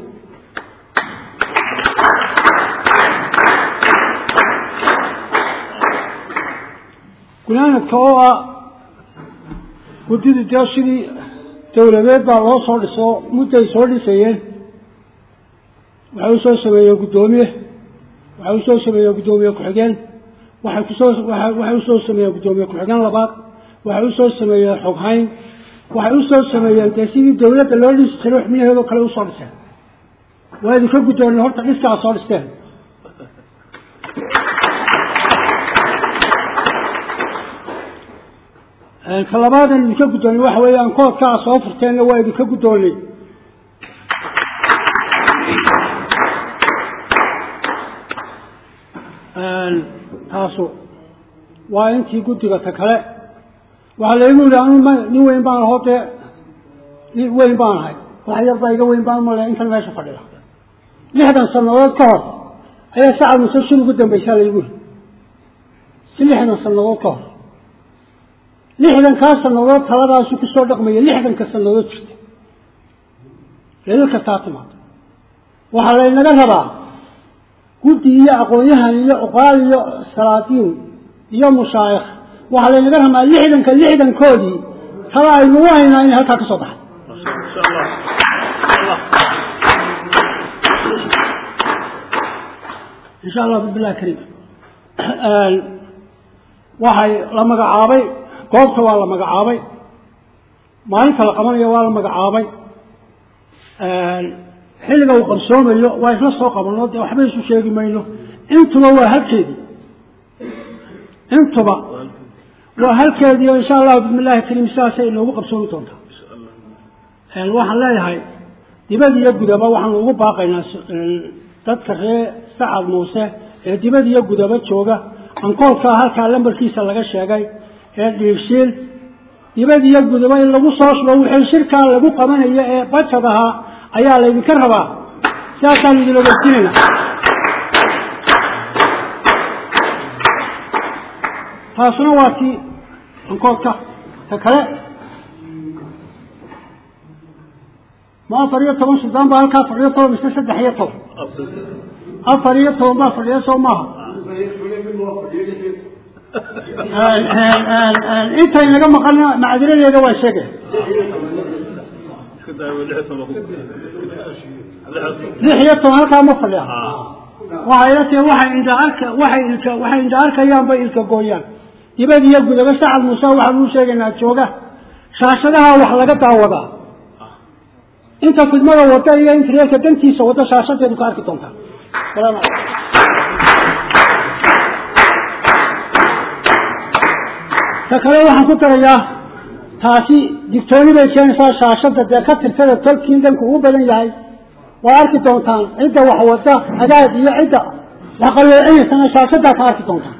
gunaanadka oo ah guddidii dee sidii dawladeed baa loo soo dhiso mudday soo dhisayeen waxay usoo sameeyeen guddoomiye waxay usoo sameeyeen guddoomiye ku-xigeen waxay kusoo waxay usoo sameeyeen guddoomiye ku-xigeen labaad waxay usoo sameeyeen xoghayn waxay usoo sameeyeen dee sidii dawladda loo dhisi jiray xubnaheedoo kale usoo dhiseen waa idinka guddoonay horta dhiskaa soo dhisteen ka labaadan idinka guddoonay waxa weeyaan koodka a soo furteenna waa idinka guddoonay taasu waa intii guddiga ta kale waxaa laygu yidhi anu m nin weyn baan ahoo dee nin weyn baan ahay wax yar baa iga weyn baan male intan meesha fadhida lixdan sanadood ka hor ayaa sacad muse shil ugu dambaysaa laygu yidhi si lixdan sanadood ka hor lixdankaa sanadood taladaasu kusoo dhaqmaya lixdanka sanadood jirta leelka taa timaado waxaa laynaga rabaa guddi iyo aqoon-yahan iyo uqaal iyo salaadiin iyo mushaayikh waxaa laynaga rabaa lixdanka lixdankoodii tala aynugu haynaa inay halkaa ka soo baxay insha allah bismillahi kariim waxay la magacaabay goobta waa la magacaabay maalinta la qabanayo waa la magacaabay xilliga uu qarsoomayo waa isla soo qabano dee waxba isu sheegi mayno intuba waa halkeedii intuba waa halkeedii o insha allahu bismi illahi kariim sidaasay inoogu qabsoomi doontaa waxaan leeyahay dibad iyo gudaba waxaanu ugu baaqaynaa dadka ree sacad muuse ee dibad iyo gudaba jooga ankoolkaa halkaa lambarkiisa laga sheegay ee dhiibshiil dibad iyo gudaba in lagu soo shubo wixii shirkaa lagu qabanayo ee bajad ahaa ayaa laydinka rabaa sidaasaan idin ogeysinayna taasuna waa tii ankoolka ta kale ma afar iyo toban suldaan baa halkaa fadhiyo toban mise saddex iyo toban afar iyo toban baa fadhiya soo maaha intay naga maqan macdiradeeda waa sheegay lix iyo toban halkaa ma fadhiya waxay ila tahay waxay indha arka waxay ilka waxay indha arkayaan bay ilka gooyaan dibad iyo gudaba sacad muuse waxaan uu sheegaynaa jooga shaashadaha wax laga daawadaa inta fidmada wada iyo intareerka dantiisa wada shaashadeedu ka arki doontaa salaamu calaykum ta kale waxaan ku darayaa taasi digtooni bay keenaysaa shaashada dee ka tirtada tolkii dhanku ugu badan yahay waa arki doontaan cidda wax wada hagaag iyo cidda wax qalloocinaysana shaashadaa ka arki doontaan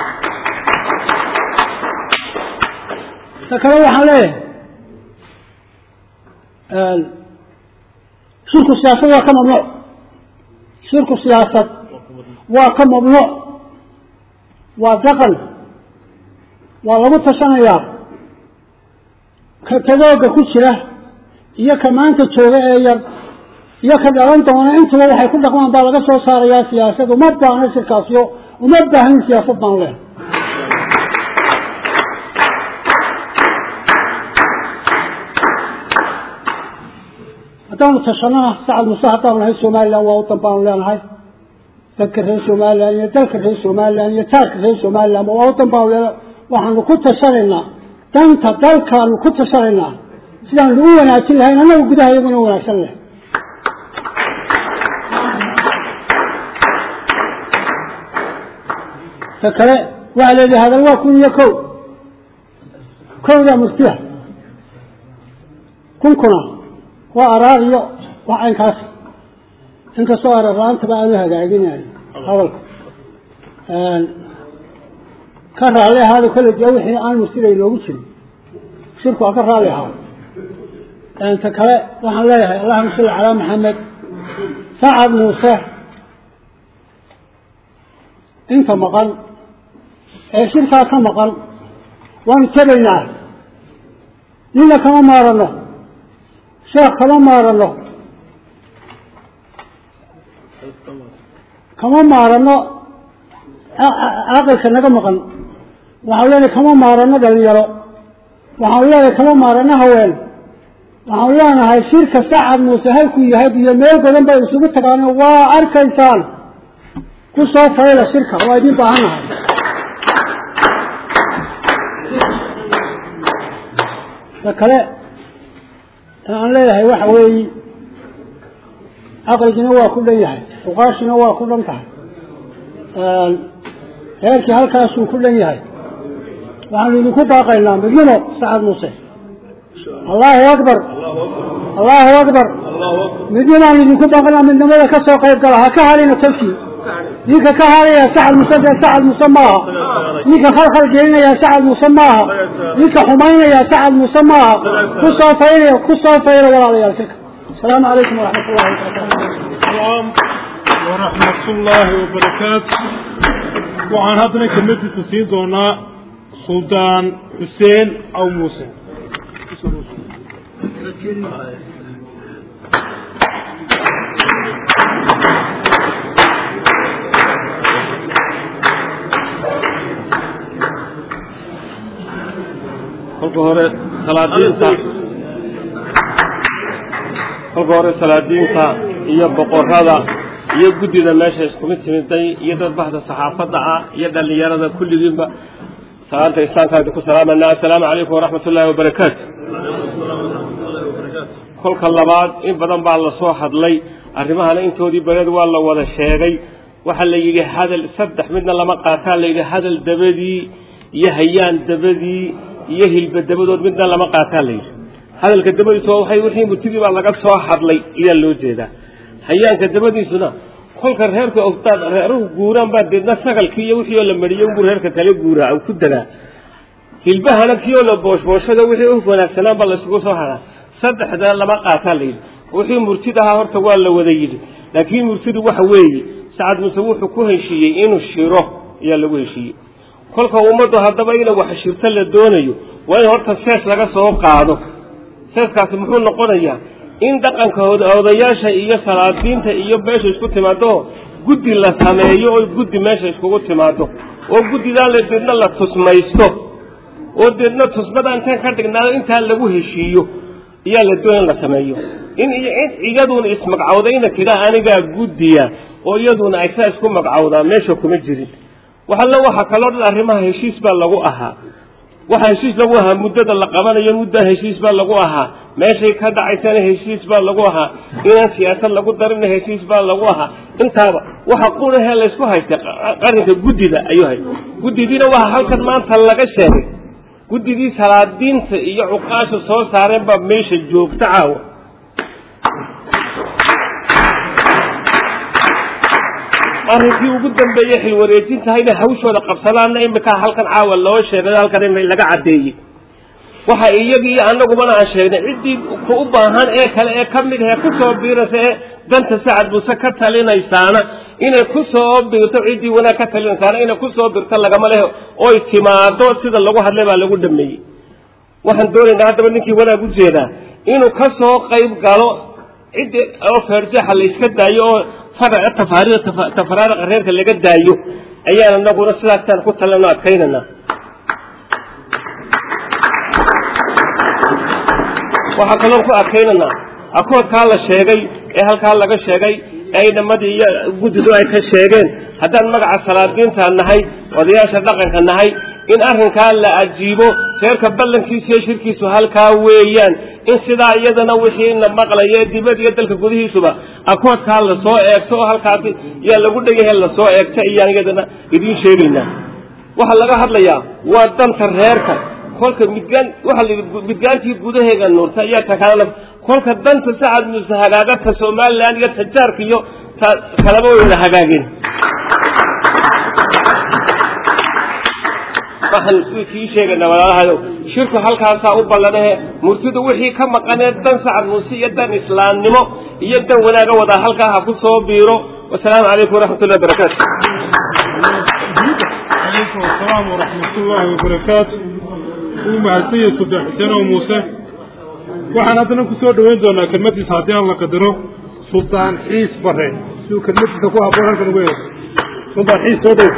ta kale waxaan leeyahay shirku siyaasad waa ka mamnuuc shirku siyaasad waa ka mamnuuc waa daqan waa lagu tashanayaa ka tagooga ku jira iyo ka maanta jooga ee yar iyo ka dhalan doona intuba waxay ku dhaqmaan baa laga soo saarayaa siyaasad uma baahno shirkaasyo uma baahnin siyaasad baan leh haddaanu tashanana sacad muse haddaanu nahay somalilan waa wadan baanu leenahay dadka reer somalilan iyo dalka reer somalilan iyo taarka reer somalilan waa wadan baanu leenahay waxaanu ku tashanaynaa danta dalkaanu ku tashanaynaa sidaanu u wanaajin lahayn annaga gudaha iyaguna wanaagsan leh ta kale waxaa leedahay hadal waa kun iyo ko kowdaa muftiya kunkuna waa araar iyo wax aynkaas inkastoo araar la-aantaba aanu hagaaginayo hadalka ka raalli ahaado kale dee wixii aan murtida inoogu jirin shirku ha ka raalli ahaado ta kale waxaan leeyahay allahuma salli calaa maxamed sacad muuse inta maqan ee shirkaa ka maqan waanu tegaynaa nina kama maarano sheekh kama maarano kama maarano caqilka naga maqan waxaan leenahay kama maarano dhalinyaro waxaan leenahay kama maarano haween waxaan leenahay shirka sacad muuse halkuu yahay iyo meel badan bay isugu tagaan waa arkaysaan ku soo fayla shirka waa idin baahan nahay ta kale aan leeyahay waxa weeyi caqligina waa ku dhan yahay uqaashina waa ku dhan tahay reerkii halkaasuu ku dhan yahay waxaanu idinku baaqaynaa midnimo sacad muuse allahu akbar allahu akbar midnimaanu idinku baaqaynaa midnimada ka soo qayb gala ha ka halina tafkii ninka ka halaya sacad muuse dee sacad muuse maaha ninka khalkhal gelinaya sacad muuse maaha ninka xumaynaya sacad muuse maaha ku soo faylaya ku soo fayla walaalayaal shirka asalaamu calaykum waraxmat ullahi wabarakatu waraxmat ullaahi wabarakaatu waxaan haddana kelmadiisa siin doonaa suldaan xuseen aw muuse kolka hore salaadiinta kolka hore salaadiinta iyo boqorada iyo guddida meesha iskugu timiday iyo dad baxda saxaafadda ah iyo dhallinyarada kulligiinba salaanta islaamka idinku salaamana assalaamu calaykum waraxmat ullaahi wabarakaatu kolka labaad in badan baa la soo hadlay arrimahana intoodii bareed waa la wada sheegay waxaa la yidhi hadal saddex midna lama qaataa la yidhi hadal dabadii iyo hayaan dabadii iyo hilba dabadood midna lama qaataa la yidhi hadalka dabadiisu waxay wixii murtidii baa laga soo hadlay ayaa loo jeedaa hayaanka dabadiisuna kolka reerka ogtaad reeruhu guuraan baa deedna sagalkii iyo wixii oo la mariyey unbuu reerka kale guuraa ku dagaa hilbahana kii oo la booshbooshado wixii u wanaagsanaan baa laisugu soo haraa saddexda lama qaataa la yidhi wixii murtid ahaa horta waa la wada yidhi laakiin murtidu waxa weeye sacad muse wuxuu ku heshiiyey inuu shiro ayaa lagu heshiiyey kolka ummaddu haddaba ina wax shirto la doonayo waa in horta sees laga soo qaado seeskaasi muxuu noqonayaa in dhaqanka odayaasha iyo salaadiinta iyo meesha isku timaado guddi la sameeyo oo guddi meesha iskugu timaado oo guddidaa la deedna la tusmaysto oo deedna tusmada intaan ka dhignaado intaa lagu heshiiyo ayaa la doona in la sameeyo in iyaduna ismagcawdayna tidhaa anigaa guddiya oo iyaduna ay saa isku magcawdaa meesha kuma jirin waxalla waxa kaloo dhan arrimaha heshiis baa lagu ahaa waxa heshiis lagu ahaa muddada la qabanayo muddaa heshiis baa lagu ahaa meeshay ka dhacaysana heshiis baa lagu ahaa inaan siyaasad lagu darina heshiis baa lagu ahaa intaaba waxa qunahee laysku haystay qarinka guddida ayuu hay guddidiina waxa halkan maanta laga sheegay guddidii salaadiinta iyo cuqaasha soo saareen baa meesha joogta caawa arrinkii ugu dambeeyey xilwareejintaha inay hawshooda qabsadaanna imika halkan caawa loo sheegay halkan in laga caddeeyey waxa iyagii iyo annagubana aan sheegnay ciddii ku u baahan ee kale ee ka mid ahee kusoo biiraysa ee danta sacad muuse ka talinaysaana inay kusoo birto ciddii wanaag ka talinaysaana inay kusoo birto lagama lehe oy timaado sida lagu hadlay baa lagu dhameeyey waxaan doonaynaa haddaba ninkii wanaag u jeedaa inuu ka soo qayb galo ciddi oo feerjeexa la iska daayo oo faraca tafaariida tafaraariqa reerka laga daayo ayaan anaguna sidaasaan ku talano adkaynana waxaa kaloon ku adkaynanaa akoodkaa la sheegay ee halkaa laga sheegay ee inamadii iyo guddidu ay ka sheegeen haddaan magaca salaadiinta nahay odayaasha dhaqanka nahay in arrinkaa la ajiibo reerka ballankiisa iyo shirkiisu halkaa weeyaan in sidaa iyadana wixiina maqlaya dibad iyo dalka gudihiisuba akoodkaa lasoo eegto oo halkaasi yaa lagu dhegahe lasoo eegta iyaan iyadana idiin sheegaynaa waxaa laga hadlayaa waa danta reerka kolka midgaan waxaa la yidhi midgaantii gudaheega nuurta ayaa takalana kolka danta sacad muuse hagaagata somalilan iyo tajaarka iyo ta kalaba way wada hagaageen waxaan kii sheegaynaa walaalahayow shirku halkaasaa u ballanahe murtidu wixii ka maqanee dan sacad muuse iyo dan islaamnimo iyo dan wanaaga wadaa halkaa ha ku soo biiro wasalaamu calaykum waraxmat ullahi barakaatu calaykum asalaam waraxmat ullaahi wabarakaatu uu mahadsan yahay sultaan xuseen oo muuse waxaan haddana ku soo dhoweyn doonaa kelmadiisa haddii aan la qadaro sultaan xiis bare si uu kelmadiisa ku habboon halkan ugu yeeso sultaan xiis soo dhow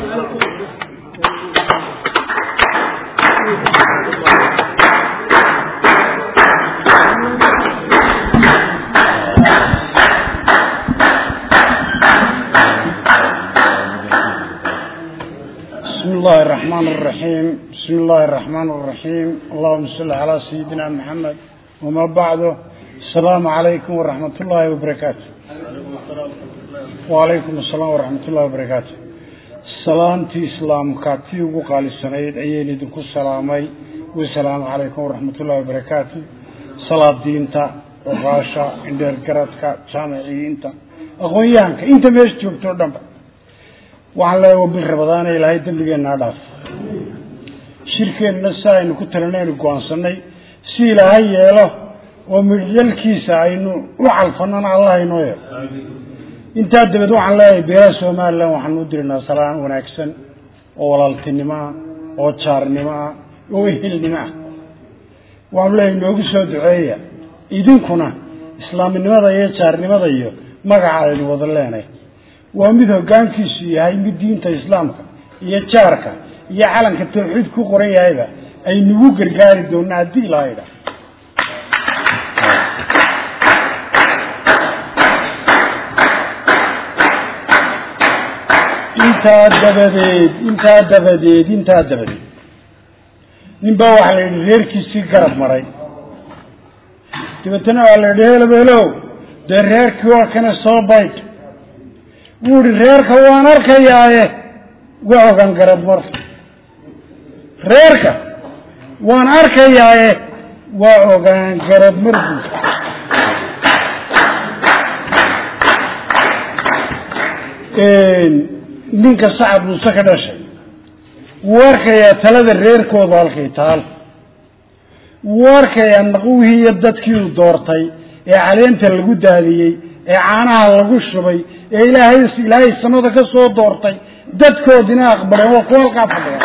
بسم الله الرحمن الرحيم بسم الله الرحمن الرحيم اللهم صل على سيدنا محمد وما بعده السلام عليكم ورحمة الله وبركاته وعليكم السلام ورحمة الله وبركاته salaamtii islaamka tii ugu qaalisanayd ayaynu idinku salaamay wasalaamu calaykum waraxmatullahi wabarakaatu salaadiinta oqaasha indheergaradka jaamiciyiinta aqoon-yahanka inta meesha joogto o dhanba waxaan leeyahay wabil rabadaana ilaahay dembigeenna ha dhaaf shirkeenna si aynu ku talinaynu go-aansanay si ilaahay yeelo oo midhyalkiisa aynu u calfanana allah inoo yeelo intaa dabeed waxaan leeyahay beelaha somalilan waxaanu u dirinaa salaan wanaagsan oo walaaltinimo ah oo jaarnimo ah oo ehelnimo ah waxaanu leeyahay noogu soo duceeya idinkuna islaaminimada iyo jaarnimada iyo magaca aynu wada leenahay waa mid hoggaankiisu yahay mid diinta islaamka iyo jaarka iyo calanka tawxiid ku qoran yahayba aynugu gargaari doona haddii ilaahay dha intaa dabadeed intaa dabadeed intaa dabadeed nin baa waxaa la yidhi reerkiisii garab maray dabeetana waa la yidhi helobelow dee reerkii waa kana soo bayd wuu ihi reerka waan arkayaaye waa ogaan garab mar reerka waan arkayaaye waa ogaan garab mar buud ninka sacad muuse ka dhashay wuu arkayaa talada reerkooda halkay taal wuu arkayaa naqwihii iyo dadkii uu doortay ee caleenta lagu daadiyey ee caanaha lagu shubay ee ilaahay ilaahay samada ka soo doortay dadkoodina aqbaleen waa kuwa halkaa fadhiya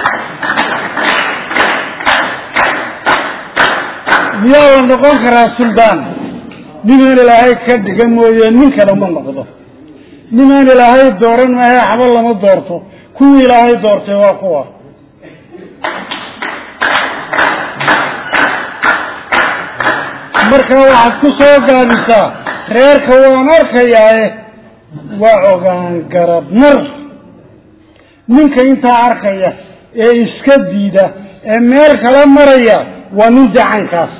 miyaa la noqon karaa suldaan ninaan ilaahay ka dhiga mooye nin kale ma noqdo nimaan ilaahay dooran maahe waxba lama doorto kuwii ilaahay doortay waa kuwa marka waxaad ku soo gaabisaa reerka waan arkayaaye waa ogaan garab mar ninka intaa arkaya ee iska diida ee meel kala maraya waa nin dacankaas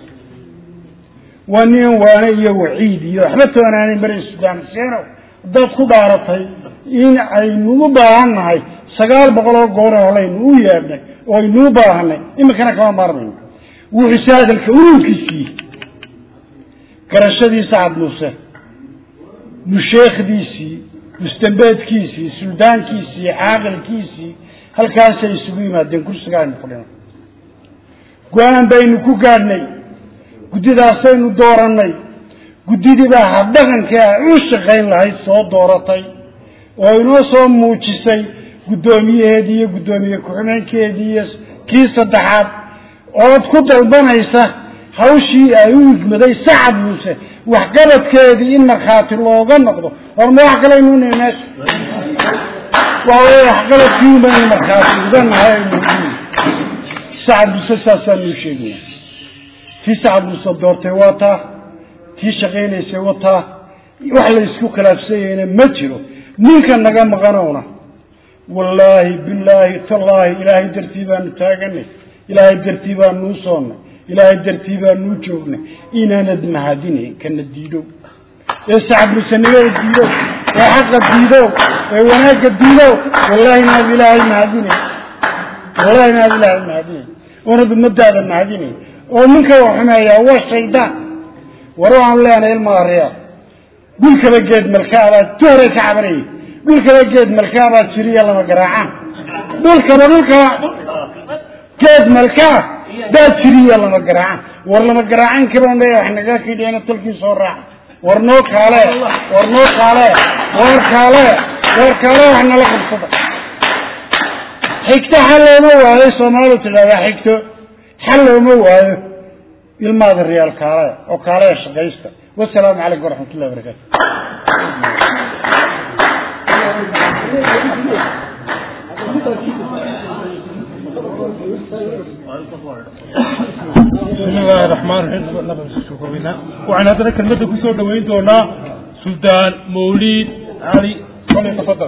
waa nin waane iyo waciid iyo waxba toonaanay mara suudaan seenow haddaad ku dhaaratay in aynu u baahan nahay sagaal boqol oo goor holaynu u yeedhnay oo aynu u baahanay iminkana kama maarmayno wuxuuse hadalka ururkiisii garashadii sacad muuse musheekhdiisii mustambeedkiisii suldaankiisii caaqilkiisii halkaasay isugu yimaadeen kursiga aynu fadhino go-aan baynu ku gaadhnay guddidaasaynu doorannay guddidii baa habdhaqankii ay u shaqayn lahayd soo dooratay oo inoo soo muujisay guddoomiyaheedii iyo guddoomiye ku-xigeenkeedii iyo kii saddexaad ood ku dalbanaysa hawshii ay u igmaday sacad muuse waxqabadkeedii in markhaati looga noqdo horma wax kalaynu nihi meesha waawey waxqabadkii umaynu markhaati uga nahay aynu sacad muuse saasaanu u sheegaya tii sacad muuse doortay waa taa tii shaqaynaysay wataa wax la isku khilaafsanyayna ma jiro ninka naga maqanowna wallaahi bilaahi tallaahi ilaahay dartii baanu taaganay ilaahay dartii baanuu soonnay ilaahay dartii baanuu joognay inaanad mahadinayn kana diidow ee sacabmusanimada diidow ee xaqa diidow ee wanaagga diidow wallahi inaad ilaahay mahadinayn wallahi inaad ilaahay mahadinayn oonad ummadaada mahadinayn oo ninka wax xumeeyaa waa shaydaan war waxaanu leenahay ilmaa reer dhulkaba geed malkaabaa tuhray ka cabanayay dhulkaba geed malkaabaa jiriya lama garaacaan dhulkaba dhulkaba geed malkaa baa jiriya lama garaacaan war lama garaacan kabaan leeya wax naga kidheena tolkii soo raaca war noo kaale war noo kaale war kaale war kaale wax nala qabsada xigto xal looma waayo soomaalidu tidhahdaa xigto xal looma waayo ilmaada riyaal kaale oo kaaleya shaqaysta wasalaamu calaykum waraxmat ullahi wabarakatu bismi illaahi raxmaan raxiim waxaan haddana kelmadda kusoo dhaweyn doonaa suldaan mawliid cali cali tafadal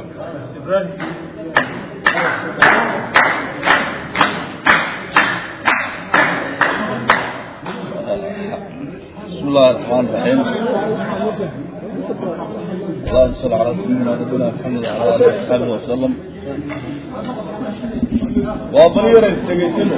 بسم الله الرحمن الرحيم اللهم صل على سيدنا نبينا محمد وعلى اله وصحبه وسلم waa bal yara isdhegaysano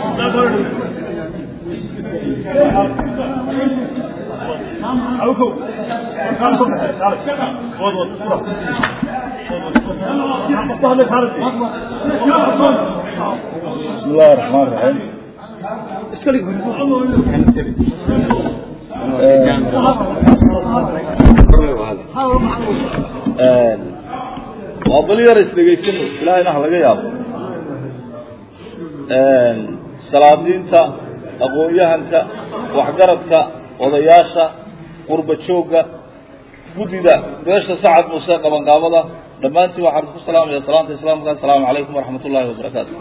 بسم الله الرحمن الرحيم waa bal yara isdhegaysano ilaahayna ha laga yaabo salaadiinta aqoon-yahanka waxgaradka odayaasha qurba joogga guddida beesha sacad muuse qabanqaabada dhammaantiin waxaan ku salaamaya salaanta islaamka assalaamu calaykum waraxmat ullahi wabarakaatu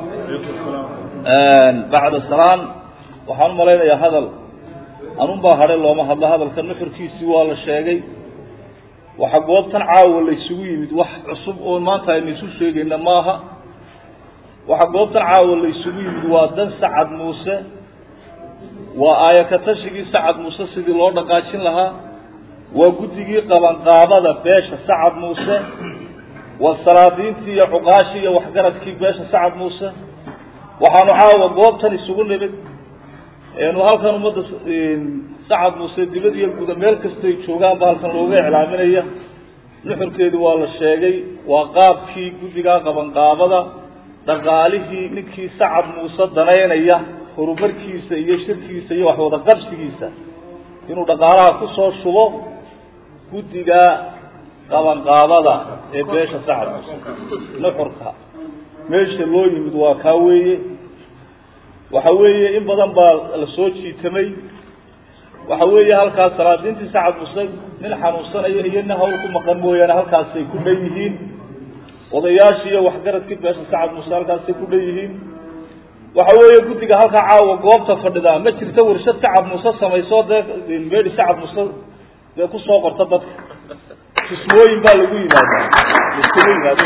bacda salaan waxaan umalaynayaa hadal anun baa hadhe looma hadlo hadalka nuxurkiisii waa la sheegay waxa goobtan caawa la isugu yimid wax cusub oo maanta aynu isu sheegayna maaha waxa goobtan caawa la isugu yimid waa dan sacad muuse waa aayaka tashigii sacad muuse sidii loo dhaqaajin lahaa waa guddigii qabanqaabada beesha sacad muuse waa salaadiintii iyo cuqaashii iyo waxgaradkii beesha sacad muuse waxaanu caawa goobtan isugu nimid eenu halkan ummadda sacad muuse dibad iyo guda meel kastay joogaanba halkan looga iclaaminaya nuxurkeedu waa la sheegay waa qaabkii guddigaa qabanqaabada dhaqaalihii ninkii sacad muuse danaynaya horumarkiisa iyo shirkiisa iyo wax wada qabsigiisa inuu dhaqaalaha kusoo shubo guddiga qabanqaabada ee beesha sacad muuse nuxurka meesha loo yimid waa kaa weeye waxa weeye in badan baa la soo jiitamay waxa weeye halkaas salaadiintii sacad muuse nin xanuunsanayo iyo nin hawl ku maqan mooyaane halkaasay ku dhan yihiin odayaashii iyo waxgaradkii beesha sacad muuse halkaasay ku dhan yihiin waxa weeye guddiga halkaa caawa goobta fadhidaa ma jirto warshad sacad muuse samayso dee meedi sacad muuse dee kusoo qorta dadka kismooyin baa lagu yimaadaa laskuma yimaado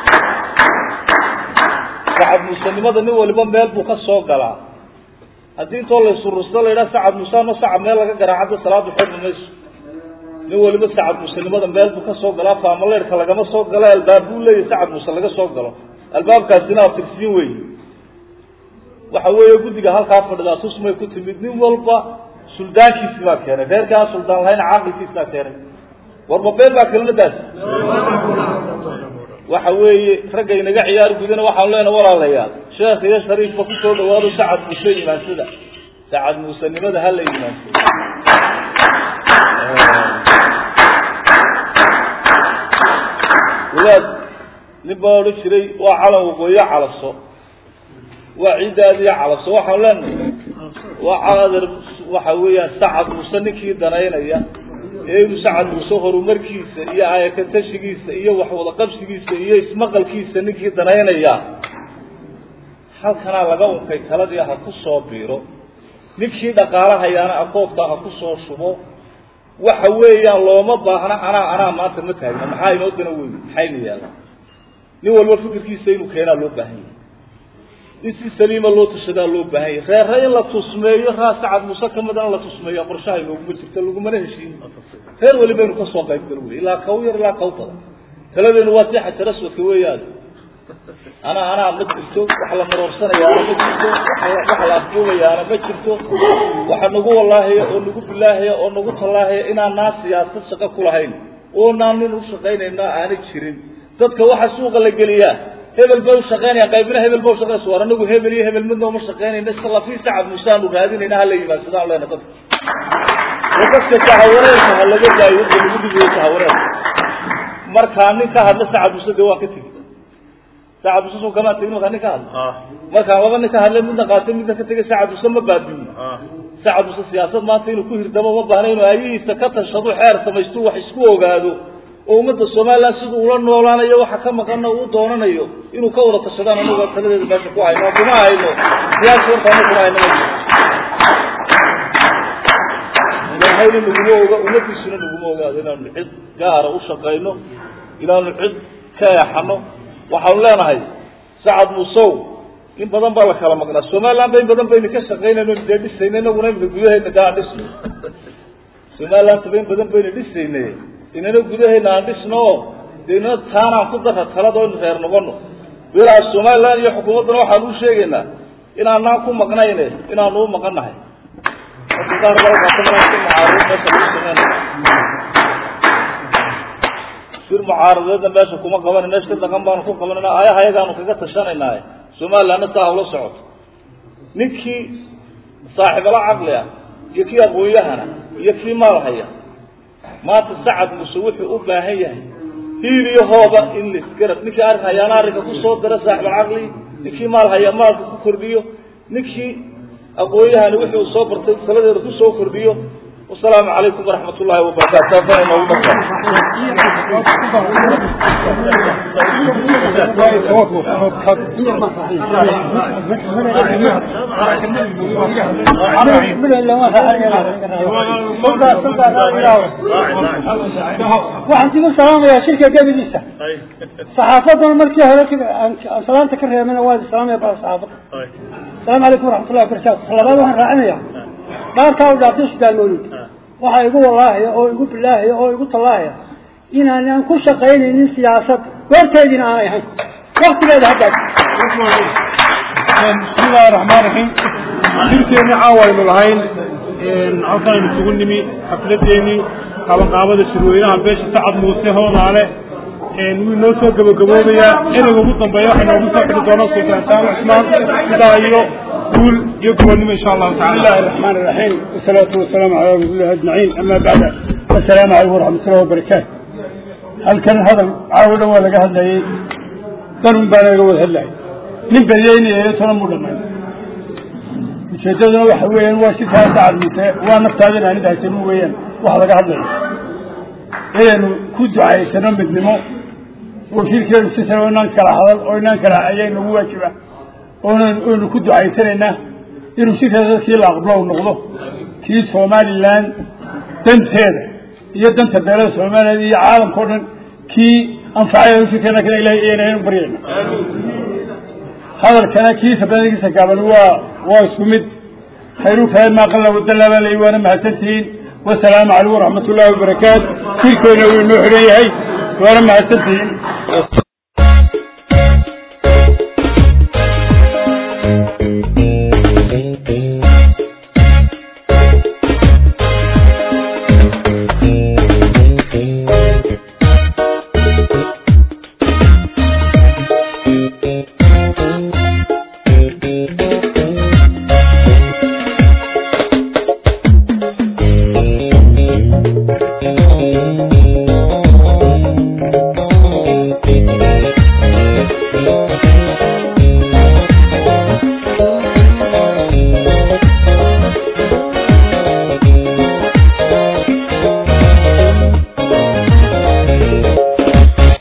sacad muusenimada nin waliba meel buu ka soo galaa haddii intoo laysurursado la yidhaha sacad muuse ama sacad meel laga garaacada salaadu xormi mayso nin waliba sacad muusenimada meel buu ka soo galaa faamaleyrka lagama soo galo albaab buu leeyahy sacad muuse laga soo galo albaabkaasina atirsiin wey waxa weeye guddiga halkaa fadhidaa tusmay ku timid nin walba suldaankiisi baa keenay reerkii aan suldaan lahayn caaqilkiisi baa keenay warba been baa kelmadaas waxa weeye ragga inaga ciyaar gudana waxaan leenaha walaalayaal sheekh iyo shariifba kusoo dhawaado sacad muuse imaansada sacad muusenimada hala imaansada wadaad nin baa odhan jiray waa calan waqooyo calaso waa ciiddaadiyo calaso waxaan leenahay waa calader waxa weeyaan sacad muuse ninkii danaynaya ee inuu sacad muuse horumarkiisa iyo aayakatashigiisa iyo waxwada qabsigiisa iyo ismaqalkiisa ninkii danaynaya halkanaa laga unkay taladii ha ku soo biiro ninkii dhaqaalahayaana akoobta ha ku soo shubo waxa weeyaan looma baahna anaa anaa maanta ma taagna maxaa inoo dana weyn maxayna yaalla nin walba fikirkiisa inuu keenaa loo baahan yahay in si saliima loo tashadaa loo baahan yahay reere in la tusmeeyo raa sacad muuse kamidana la tusmeeyo qorshaha inooguma jirto lagumana heshiin reer waliba inu kasoo qayb galo wey ilaa kaw yar ilaa kaw badan taladeenu waa tii xajar aswadka weeyaan anaa anaa ma jirto wax la maroorsanayaana ma jirto wax la afduubayaana ma jirto waxa nagu walaahaya oo nagu bilaahaya oo nagu tallaahaya inaanaa siyaasad shaqo ku lahayn oonaan nin ushaqaynayna aanay jirin dadka waxa suuqa la geliyaa hebel bay ushaqaynayaan qaybina hebel ba ushaqaynaysa war anagu hebel iyo hebel midna uma shaqaynayna salafii sacad muuse aanu raadinayna hala yimaadsadaan leena dadka dadka jahawareerka ha laga daayo dadka lagu dhigayo jahawareerka markaa nin ka hadla sacad muuse dee waa ka tegi sacad muuse soo kamaa tegin markaa nin ka hadla markaan laba nin ka hadlay midna qaatay midna ka tegay sacad muuse ma baabiyo sacad muuse siyaasad maanta inuu ku hirdamo ma baahna inuu aayihiisa ka tashado xeer samaysto wax isku ogaado oo ummadda somaliland siduu ula noolaanayo waxa ka maqana uu doonanayo inuu ka wada tashadaan anaga taladeeda meesha ku hayno kuma hayno siyaasa warkaana kuma hayno ilahayna naguma oga ummadiisuna naguma ogaado inaanu cid gaara u shaqayno inaanu cid ka eexano waxaanu leenahay sacad musow in badan baa la kala maqnaa somaliland ba in badan baynu ka shaqaynayno dee dhisayna inaguna imika gudaheedna dee aan dhisno somaliland ba in badan baynu dhisayne inana gudaheena aan dhisno o de inana taanaan ku dara talada inu reer noqono wilaha somaliland iyo xukuumaddana waxaan u sheegaynaa inaanaan ku maqnayne inaanu u maqan nahay shir mucaaradeedna meesha kuma qabanayna shir dhaqan baanu ku qabanayna ayaha ayagaanu kaga tashanaynaay somalilandna saa hawla socoto ninkii saaxiibala caqli ah iyo kii aqoon-yahana iyo kii maal haya maanta sacad muse wuxuu u baahan yahay hiil iyo hooba in laisgarab ninkii arrin hayaana arrinka kusoo dara saaxibalcaqli ninkii maal haya maalka ku kordhiyo ninkii aqoon-yahani wixii uu soo bartay saladeeda kusoo kordhiyo wasalaamu calaykum waraxmat ullahi wabarakatu taasana inoogu waxaan digu salaamayaa shirka gebidiisa saxaafaduna markii hore aan salaanta ka reebana waa salaamaya baa saxaafadda asalaamu calaykum waraxmatullahi wabarakatu labaad waxaan raacinaya dhaarkaa u dhaartay sudaan mawlid waxaa igu wallaahaya oo igu bilaahaya oo igu tallaahaya inaanan ku shaqaynaynin siyaasad goorteediina aanay ahayn waktigeeda haddaas bismillahi raxmaan raxiim shirkeeni caawaynu lahayn halkaaynu isugu nimi xafladeeni qabanqaabada shirweynaha beesha sacad muuse hoodaale wuu inoo soo gabagaboobayaa ereyga ugu dambeeya waxay noogu soo xidhi doona sultaan saal cusmaan sidaa iyo guul iyo gobonnimo insha allahu بسم الله الرحمن الرحيم والصلاة والسلام على رسول الله أجمعين أما بعد السلام عليكم ورحمة الله وبركاته هل كان هذا عاودا ولا قهد لي ضرب بانا يقول هلا من بيني يتنا مدمن ujeedaduna waxa weeyaan waa si kaa dacadmite waa naftaadina anid haysano weeyaan wax laga hadlayo inaynu ku ducaysano midnimo wakiilkeenu sisana oo inaan kala hadal oo inaan kala ayay nagu waajiba oonan oynu ku ducaysanaynaa inuu sikeeda kii la aqblo u noqdo kii somaliland danteeda iyo danta beelada somaliland iyo caalamka o dhan kii anfacaya sikeena kana ilahay eenaynu baryayna hadalkana kiisa badankiisa gaaban waa waa isku mid khayru kahay maa qalla wadallaba lay waana mahadsantihiin wasalaamu calaykum waraxmat ullahi wabarakaatu shirkeena wuu inoo xidhan yahay waana mahadsantihiin